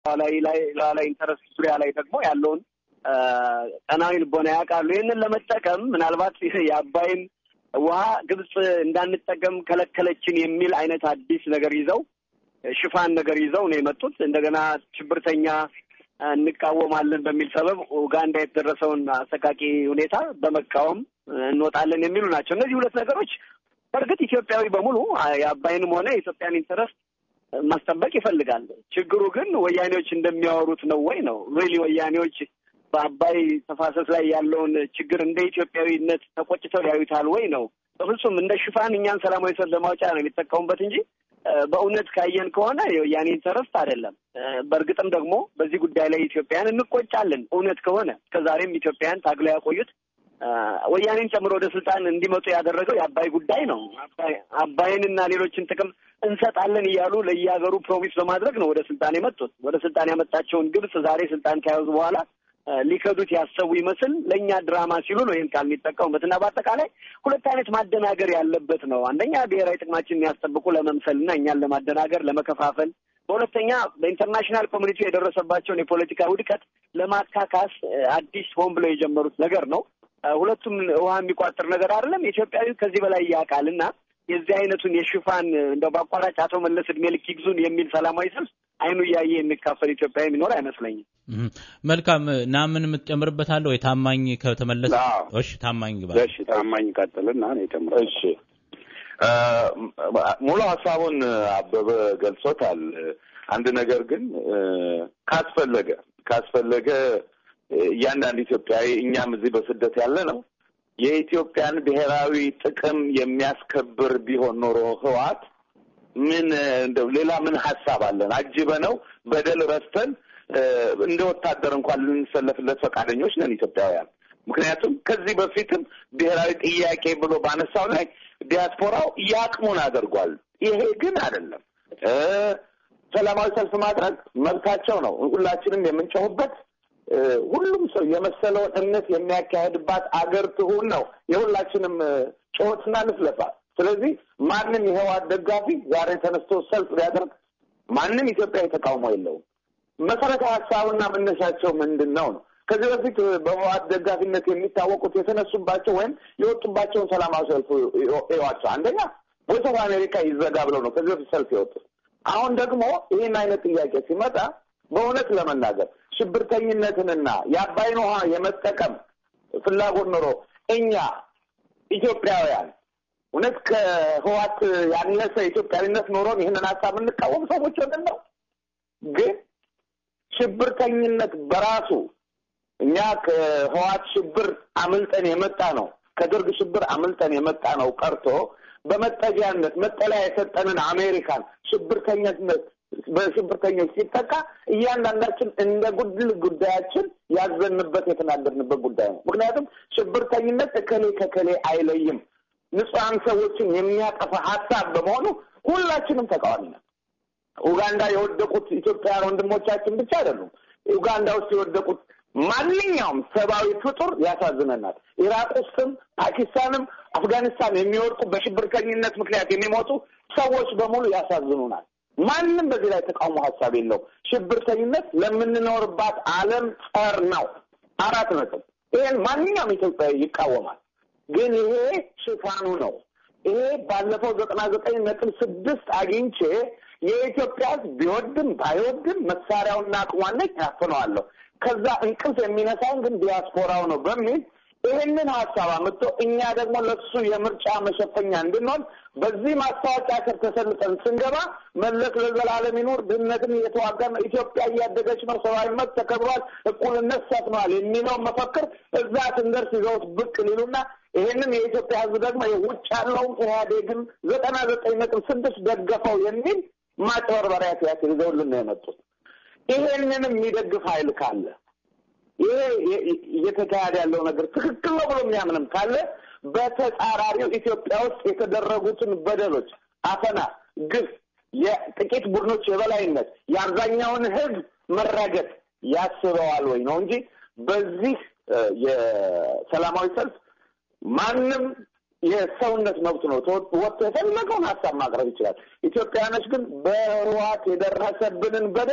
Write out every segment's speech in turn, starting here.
ላይ ኢንተረስት ዙሪያ ላይ ደግሞ ያለውን ቀናዊ ልቦና ያውቃሉ። ይህንን ለመጠቀም ምናልባት የአባይን ውሃ ግብጽ እንዳንጠቀም ከለከለችን የሚል አይነት አዲስ ነገር ይዘው ሽፋን ነገር ይዘው ነው የመጡት። እንደገና ሽብርተኛ እንቃወማለን በሚል ሰበብ ኡጋንዳ የተደረሰውን አሰቃቂ ሁኔታ በመቃወም እንወጣለን የሚሉ ናቸው። እነዚህ ሁለት ነገሮች በእርግጥ ኢትዮጵያዊ በሙሉ የአባይንም ሆነ የኢትዮጵያን ኢንተረስት ማስጠበቅ ይፈልጋል። ችግሩ ግን ወያኔዎች እንደሚያወሩት ነው ወይ ነው ሪሊ ወያኔዎች በአባይ ተፋሰስ ላይ ያለውን ችግር እንደ ኢትዮጵያዊነት ተቆጭተው ያዩታል ወይ ነው? በፍጹም እንደ ሽፋን እኛን ሰላማዊ ሰልፍ ለማውጫ ነው የሚጠቀሙበት እንጂ በእውነት ካየን ከሆነ የወያኔ ኢንተረስት አይደለም። በእርግጥም ደግሞ በዚህ ጉዳይ ላይ ኢትዮጵያን እንቆጫለን። እውነት ከሆነ እስከዛሬም ኢትዮጵያን ታግለው ያቆዩት ወያኔን ጨምሮ ወደ ስልጣን እንዲመጡ ያደረገው የአባይ ጉዳይ ነው። አባይንና ሌሎችን ጥቅም እንሰጣለን እያሉ ለየሀገሩ ፕሮሚስ በማድረግ ነው ወደ ስልጣን የመጡት። ወደ ስልጣን ያመጣቸውን ግብጽ ዛሬ ስልጣን ከያዙ በኋላ ሊከዱት ያሰቡ ይመስል ለእኛ ድራማ ሲሉ ነው ይህን ቃል የሚጠቀሙበት እና በአጠቃላይ ሁለት አይነት ማደናገር ያለበት ነው። አንደኛ ብሔራዊ ጥቅማችን የሚያስጠብቁ ለመምሰል እና እኛን ለማደናገር ለመከፋፈል፣ በሁለተኛ በኢንተርናሽናል ኮሚኒቲ የደረሰባቸውን የፖለቲካ ውድቀት ለማካካስ አዲስ ሆን ብለው የጀመሩት ነገር ነው። ሁለቱም ውሃ የሚቋጥር ነገር አይደለም። ኢትዮጵያዊ ከዚህ በላይ ያውቃል እና የዚህ አይነቱን የሽፋን እንደው በአቋራጭ አቶ መለስ እድሜ ልክ ይግዙን የሚል ሰላማዊ ሰልፍ አይኑ እያየ የሚካፈል ኢትዮጵያዊ የሚኖር አይመስለኝም። መልካም ና ምን የምትጨምርበት አለ ወይ? ታማኝ ከተመለሰ እሺ፣ ታማኝ ግባ። እሺ፣ ታማኝ ቀጥልና እኔ ጨምር። እሺ፣ ሙሉ ሀሳቡን አበበ ገልጾታል። አንድ ነገር ግን ካስፈለገ ካስፈለገ እያንዳንድ ኢትዮጵያዊ እኛም እዚህ በስደት ያለ ነው የኢትዮጵያን ብሔራዊ ጥቅም የሚያስከብር ቢሆን ኖሮ ህወሓት ምን እንደው ሌላ ምን ሀሳብ አለን? አጅበ ነው በደል ረስተን እንደ ወታደር እንኳን ልንሰለፍለት ፈቃደኞች ነን ኢትዮጵያውያን። ምክንያቱም ከዚህ በፊትም ብሔራዊ ጥያቄ ብሎ ባነሳው ላይ ዲያስፖራው የአቅሙን አድርጓል። ይሄ ግን አይደለም። ሰላማዊ ሰልፍ ማድረግ መብታቸው ነው። ሁላችንም የምንጮህበት ሁሉም ሰው የመሰለውን እምነት የሚያካሄድባት አገር ትሁን ነው የሁላችንም ጩኸትና ንፍለፋ። ስለዚህ ማንም የህወሓት ደጋፊ ዛሬ ተነስቶ ሰልፍ ቢያደርግ ማንም ኢትዮጵያዊ ተቃውሞ የለውም። መሰረታዊ ሀሳቡና መነሻቸው ምንድን ነው ነው? ከዚህ በፊት በህወሓት ደጋፊነት የሚታወቁት የተነሱባቸው ወይም የወጡባቸውን ሰላማዊ ሰልፍ ይዋቸው። አንደኛ ቮይስ ኦፍ አሜሪካ ይዘጋ ብለው ነው ከዚህ በፊት ሰልፍ የወጡት። አሁን ደግሞ ይህን አይነት ጥያቄ ሲመጣ በእውነት ለመናገር ሽብርተኝነትንና የአባይን ውሃ የመጠቀም ፍላጎት ኖሮ እኛ ኢትዮጵያውያን እውነት ከህዋት ያነሰ ኢትዮጵያዊነት ኖሮን ይህንን ሀሳብ የምንቃወም ሰዎች ሆነን ነው። ግን ሽብርተኝነት በራሱ እኛ ከህዋት ሽብር አምልጠን የመጣ ነው ከደርግ ሽብር አምልጠን የመጣ ነው ቀርቶ በመጠጊያነት መጠለያ የሰጠንን አሜሪካን ሽብርተኝነት በሽብርተኞች ሲጠቃ እያንዳንዳችን እንደ ጉድል ጉዳያችን ያዘንበት የተናገርንበት ጉዳይ ነው። ምክንያቱም ሽብርተኝነት እከሌ ከከሌ አይለይም። ንጹሐን ሰዎችን የሚያጠፋ ሀሳብ በመሆኑ ሁላችንም ተቃዋሚ ነን። ኡጋንዳ የወደቁት ኢትዮጵያውያን ወንድሞቻችን ብቻ አይደሉም። ኡጋንዳ ውስጥ የወደቁት ማንኛውም ሰብአዊ ፍጡር ያሳዝነናል። ኢራቅ ውስጥም ፓኪስታንም አፍጋኒስታን የሚወድቁ በሽብርተኝነት ምክንያት የሚሞቱ ሰዎች በሙሉ ያሳዝኑናል። ማንም በዚህ ላይ ተቃውሞ ሀሳብ የለው። ሽብርተኝነት ለምንኖርባት ዓለም ጸር ነው። አራት ነጥብ። ይሄን ማንኛውም ኢትዮጵያዊ ይቃወማል። ግን ይሄ ሽፋኑ ነው። ይሄ ባለፈው ዘጠና ዘጠኝ ነጥብ ስድስት አግኝቼ የኢትዮጵያ ሕዝብ ቢወድም ባይወድም መሳሪያውና አቅሟለች ያፍነዋለሁ። ከዛ እንቅልፍ የሚነሳውን ግን ዲያስፖራው ነው በሚል ይህንን ሀሳብ አምጥቶ እኛ ደግሞ ለሱ የምርጫ መሸፈኛ እንድንሆን በዚህ ማስታወቂያ ስር ተሰልጠን ስንገባ መለስ ለዘላለም ይኑር፣ ድህነትን እየተዋጋ ነው፣ ኢትዮጵያ እያደገች ነው፣ ሰብአዊ መብት ተከብሯል፣ እኩልነት ሰፍኗል የሚለውን መፈክር እዛ ስንደርስ ይዘውት ብቅ ሊሉና ይህንን የኢትዮጵያ ህዝብ ደግሞ ውጭ ያለውን ኢህአዴግን ዘጠና ዘጠኝ ነጥብ ስድስት ደገፈው የሚል ማጭበርበሪያ ቲያትር ይዘውልን ነው የመጡት። ይሄንንም የሚደግፍ ኃይል ካለ ይሄ እየተካሄደ ያለው ነገር ትክክል ነው ብሎ የሚያምንም ካለ በተጻራሪው ኢትዮጵያ ውስጥ የተደረጉትን በደሎች፣ አፈና፣ ግፍ፣ የጥቂት ቡድኖች የበላይነት፣ የአብዛኛውን ህዝብ መረገጥ ያስበዋል ወይ ነው እንጂ በዚህ የሰላማዊ ሰልፍ ማንም የሰውነት መብት ነው። ወጥቶ የፈለገውን ሀሳብ ማቅረብ ይችላል። ኢትዮጵያውያኖች ግን በህወሓት የደረሰብንን በደል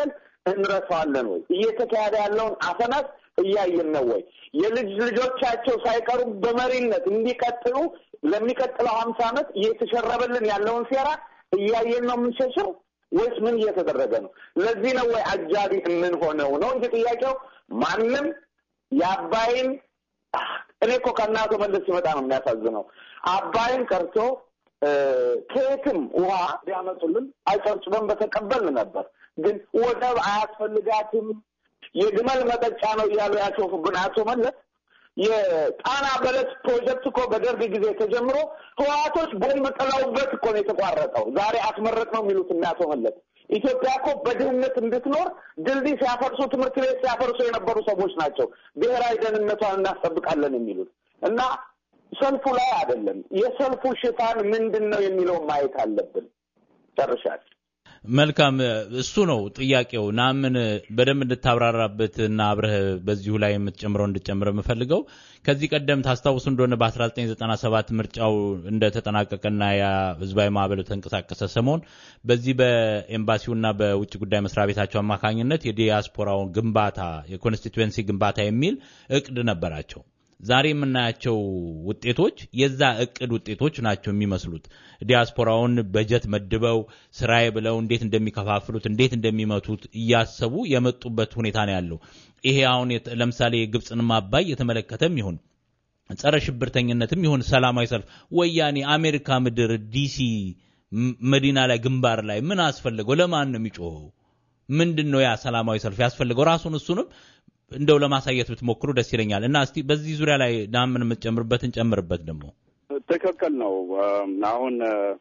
እንረሳዋለን ወይ? እየተካሄደ ያለውን አፈናት እያየን ነው ወይ? የልጅ ልጆቻቸው ሳይቀሩ በመሪነት እንዲቀጥሉ ለሚቀጥለው ሀምሳ ዓመት እየተሸረበልን ያለውን ሴራ እያየን ነው የምንሸሸው ወይስ ምን እየተደረገ ነው? ለዚህ ነው ወይ አጃቢ የምንሆነው ነው እንጂ ጥያቄው ማንም የአባይን እኔ እኮ ከእናቶ መለስ ሲመጣ ነው የሚያሳዝነው። አባይን ቀርቶ ከየትም ውሃ ቢያመጡልን አይጨርጭበን በተቀበልን ነበር። ግን ወደብ አያስፈልጋትም የግመል መጠጫ ነው እያሉ ያሾፉብን አቶ መለስ የጣና በለስ ፕሮጀክት እኮ በደርግ ጊዜ ተጀምሮ ህወሓቶች ቦምብ ጥለውበት እኮ ነው የተቋረጠው። ዛሬ አስመረቅ ነው የሚሉት እና አቶ መለስ ኢትዮጵያ እኮ በድህነት እንድትኖር ድልድይ ሲያፈርሱ፣ ትምህርት ቤት ሲያፈርሱ የነበሩ ሰዎች ናቸው ብሔራዊ ደህንነቷን እናስጠብቃለን የሚሉት እና ሰልፉ ላይ አይደለም። የሰልፉ ሽፋን ምንድን ነው የሚለውን ማየት አለብን። ጨርሻል። መልካም እሱ ነው ጥያቄው። ናምን በደንብ እንድታብራራበት እና አብረህ በዚሁ ላይ የምትጨምረው እንድጨምረ የምፈልገው ከዚህ ቀደም ታስታውሱ እንደሆነ በ1997 ምርጫው እንደተጠናቀቀና ያ ህዝባዊ ማዕበል ተንቀሳቀሰ ሰሞን በዚህ በኤምባሲውና በውጭ ጉዳይ መስሪያ ቤታቸው አማካኝነት የዲያስፖራውን ግንባታ የኮንስቲትዌንሲ ግንባታ የሚል እቅድ ነበራቸው። ዛሬ የምናያቸው ውጤቶች የዛ እቅድ ውጤቶች ናቸው የሚመስሉት። ዲያስፖራውን በጀት መድበው ስራዬ ብለው እንዴት እንደሚከፋፍሉት እንዴት እንደሚመቱት እያሰቡ የመጡበት ሁኔታ ነው ያለው። ይሄ አሁን ለምሳሌ የግብፅንም አባይ የተመለከተም ይሁን ጸረ ሽብርተኝነትም ይሁን ሰላማዊ ሰልፍ ወያኔ አሜሪካ ምድር ዲሲ መዲና ላይ ግንባር ላይ ምን አስፈለገው? ለማን ነው የሚጮኸው? ምንድን ነው ያ ሰላማዊ ሰልፍ ያስፈልገው? ራሱን እሱንም እንደው ለማሳየት ብትሞክሩ ደስ ይለኛል። እና እስቲ በዚህ ዙሪያ ላይ ናምን የምትጨምርበትን ጨምርበት። ደግሞ ትክክል ነው። አሁን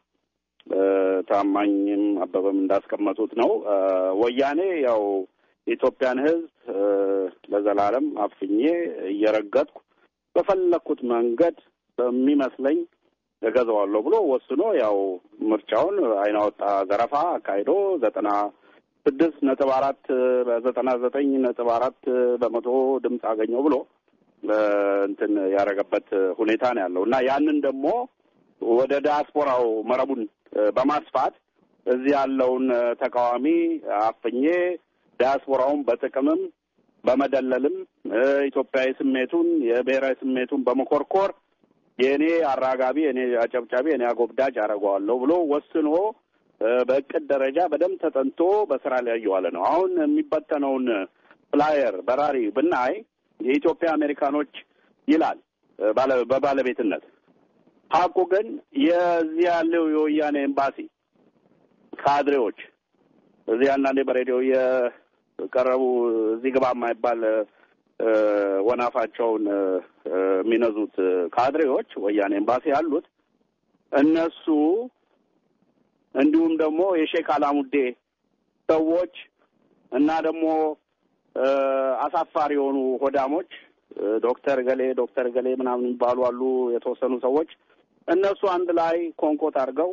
ታማኝም አበበም እንዳስቀመጡት ነው። ወያኔ ያው የኢትዮጵያን ሕዝብ ለዘላለም አፍኜ እየረገጥኩ በፈለግኩት መንገድ በሚመስለኝ እገዛዋለሁ ብሎ ወስኖ ያው ምርጫውን አይናወጣ ዘረፋ አካሂዶ ዘጠና ስድስት ነጥብ አራት በዘጠና ዘጠኝ ነጥብ አራት በመቶ ድምፅ አገኘው ብሎ እንትን ያደረገበት ሁኔታ ነው ያለው እና ያንን ደግሞ ወደ ዲያስፖራው መረቡን በማስፋት እዚህ ያለውን ተቃዋሚ አፍኜ ዲያስፖራውን በጥቅምም በመደለልም ኢትዮጵያዊ ስሜቱን የብሔራዊ ስሜቱን በመኮርኮር የእኔ አራጋቢ፣ የእኔ አጨብጫቢ፣ የእኔ አጎብዳጅ አደርገዋለሁ ብሎ ወስኖ በእቅድ ደረጃ በደንብ ተጠንቶ በስራ ላይ እየዋለ ነው። አሁን የሚበተነውን ፍላየር በራሪ ብናይ የኢትዮጵያ አሜሪካኖች ይላል በባለቤትነት ሀቁ ግን የዚህ ያለው የወያኔ ኤምባሲ ካድሬዎች እዚህ አንዳንዴ በሬዲዮ የቀረቡ እዚህ ግባ የማይባል ወናፋቸውን የሚነዙት ካድሬዎች ወያኔ ኤምባሲ ያሉት እነሱ እንዲሁም ደግሞ የሼክ አላሙዴ ሰዎች እና ደግሞ አሳፋሪ የሆኑ ሆዳሞች ዶክተር ገሌ ዶክተር ገሌ ምናምን የሚባሉ አሉ። የተወሰኑ ሰዎች እነሱ አንድ ላይ ኮንኮት አድርገው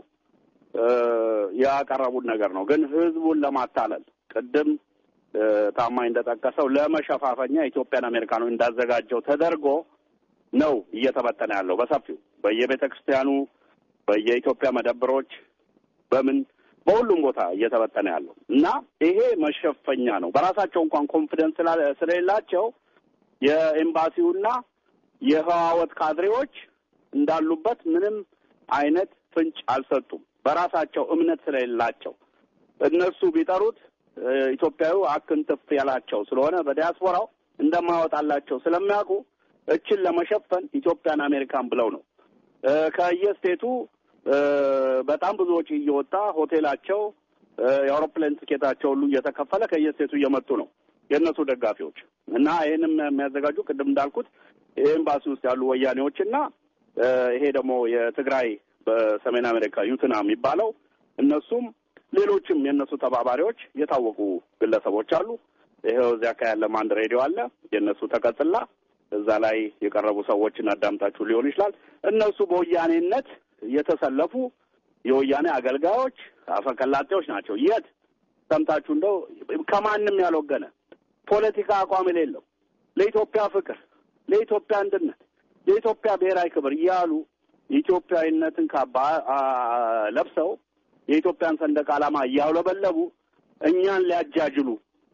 ያቀረቡት ነገር ነው። ግን ህዝቡን ለማታለል ቅድም ታማኝ እንደጠቀሰው ለመሸፋፈኛ ኢትዮጵያን አሜሪካኖች እንዳዘጋጀው ተደርጎ ነው እየተበተነ ያለው በሰፊው በየቤተ ክርስቲያኑ፣ በየኢትዮጵያ መደብሮች በምን በሁሉም ቦታ እየተበተነ ያለው እና ይሄ መሸፈኛ ነው። በራሳቸው እንኳን ኮንፊደንስ ስለሌላቸው የኤምባሲውና የህዋወት ካድሬዎች እንዳሉበት ምንም አይነት ፍንጭ አልሰጡም። በራሳቸው እምነት ስለሌላቸው እነሱ ቢጠሩት ኢትዮጵያዊ አክንትፍ ያላቸው ስለሆነ በዲያስፖራው እንደማያወጣላቸው ስለሚያውቁ እችን ለመሸፈን ኢትዮጵያን አሜሪካን ብለው ነው ከየስቴቱ በጣም ብዙ ወጪ እየወጣ ሆቴላቸው የአውሮፕላን ትኬታቸው ሁሉ እየተከፈለ ከየስቴቱ እየመጡ ነው የእነሱ ደጋፊዎች እና ይህንም የሚያዘጋጁ ቅድም እንዳልኩት ኤምባሲ ውስጥ ያሉ ወያኔዎች እና ይሄ ደግሞ የትግራይ በሰሜን አሜሪካ ዩትና የሚባለው እነሱም ሌሎችም የእነሱ ተባባሪዎች የታወቁ ግለሰቦች አሉ። ይኸው እዚያ አካባቢ ያለም አንድ ሬዲዮ አለ የእነሱ ተቀጽላ እዛ ላይ የቀረቡ ሰዎችን አዳምጣችሁ ሊሆን ይችላል። እነሱ በወያኔነት የተሰለፉ የወያኔ አገልጋዮች አፈቀላጤዎች ናቸው። የት ሰምታችሁ እንደው ከማንም ያልወገነ ፖለቲካ አቋም የሌለው ለኢትዮጵያ ፍቅር፣ ለኢትዮጵያ አንድነት፣ ለኢትዮጵያ ብሔራዊ ክብር እያሉ ኢትዮጵያዊነትን ካባ ለብሰው የኢትዮጵያን ሰንደቅ ዓላማ እያውለበለቡ እኛን ሊያጃጅሉ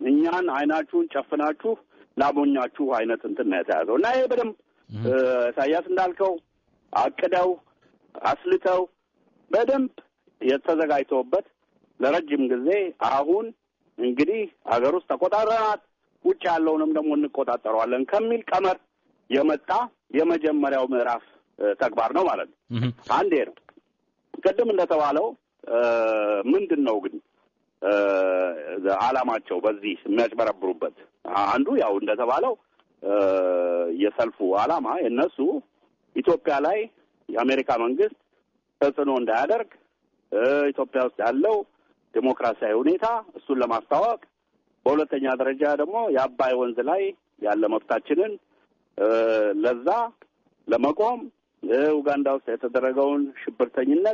እኛን አይናችሁን ጨፍናችሁ ላሞኛችሁ አይነት እንትን ነው የተያዘው እና ይሄ በደንብ ኢሳያስ እንዳልከው አቅደው አስልተው በደንብ የተዘጋጅተውበት ለረጅም ጊዜ አሁን እንግዲህ ሀገር ውስጥ ተቆጣጠረናት ውጭ ያለውንም ደግሞ እንቆጣጠረዋለን ከሚል ቀመር የመጣ የመጀመሪያው ምዕራፍ ተግባር ነው ማለት ነው። አንዴ ነው። ቅድም እንደተባለው ምንድን ነው ግን ዓላማቸው በዚህ የሚያጭበረብሩበት አንዱ ያው እንደተባለው የሰልፉ ዓላማ የነሱ ኢትዮጵያ ላይ የአሜሪካ መንግስት ተጽዕኖ እንዳያደርግ ኢትዮጵያ ውስጥ ያለው ዴሞክራሲያዊ ሁኔታ እሱን ለማስታወቅ፣ በሁለተኛ ደረጃ ደግሞ የአባይ ወንዝ ላይ ያለ መብታችንን ለዛ ለመቆም ኡጋንዳ ውስጥ የተደረገውን ሽብርተኝነት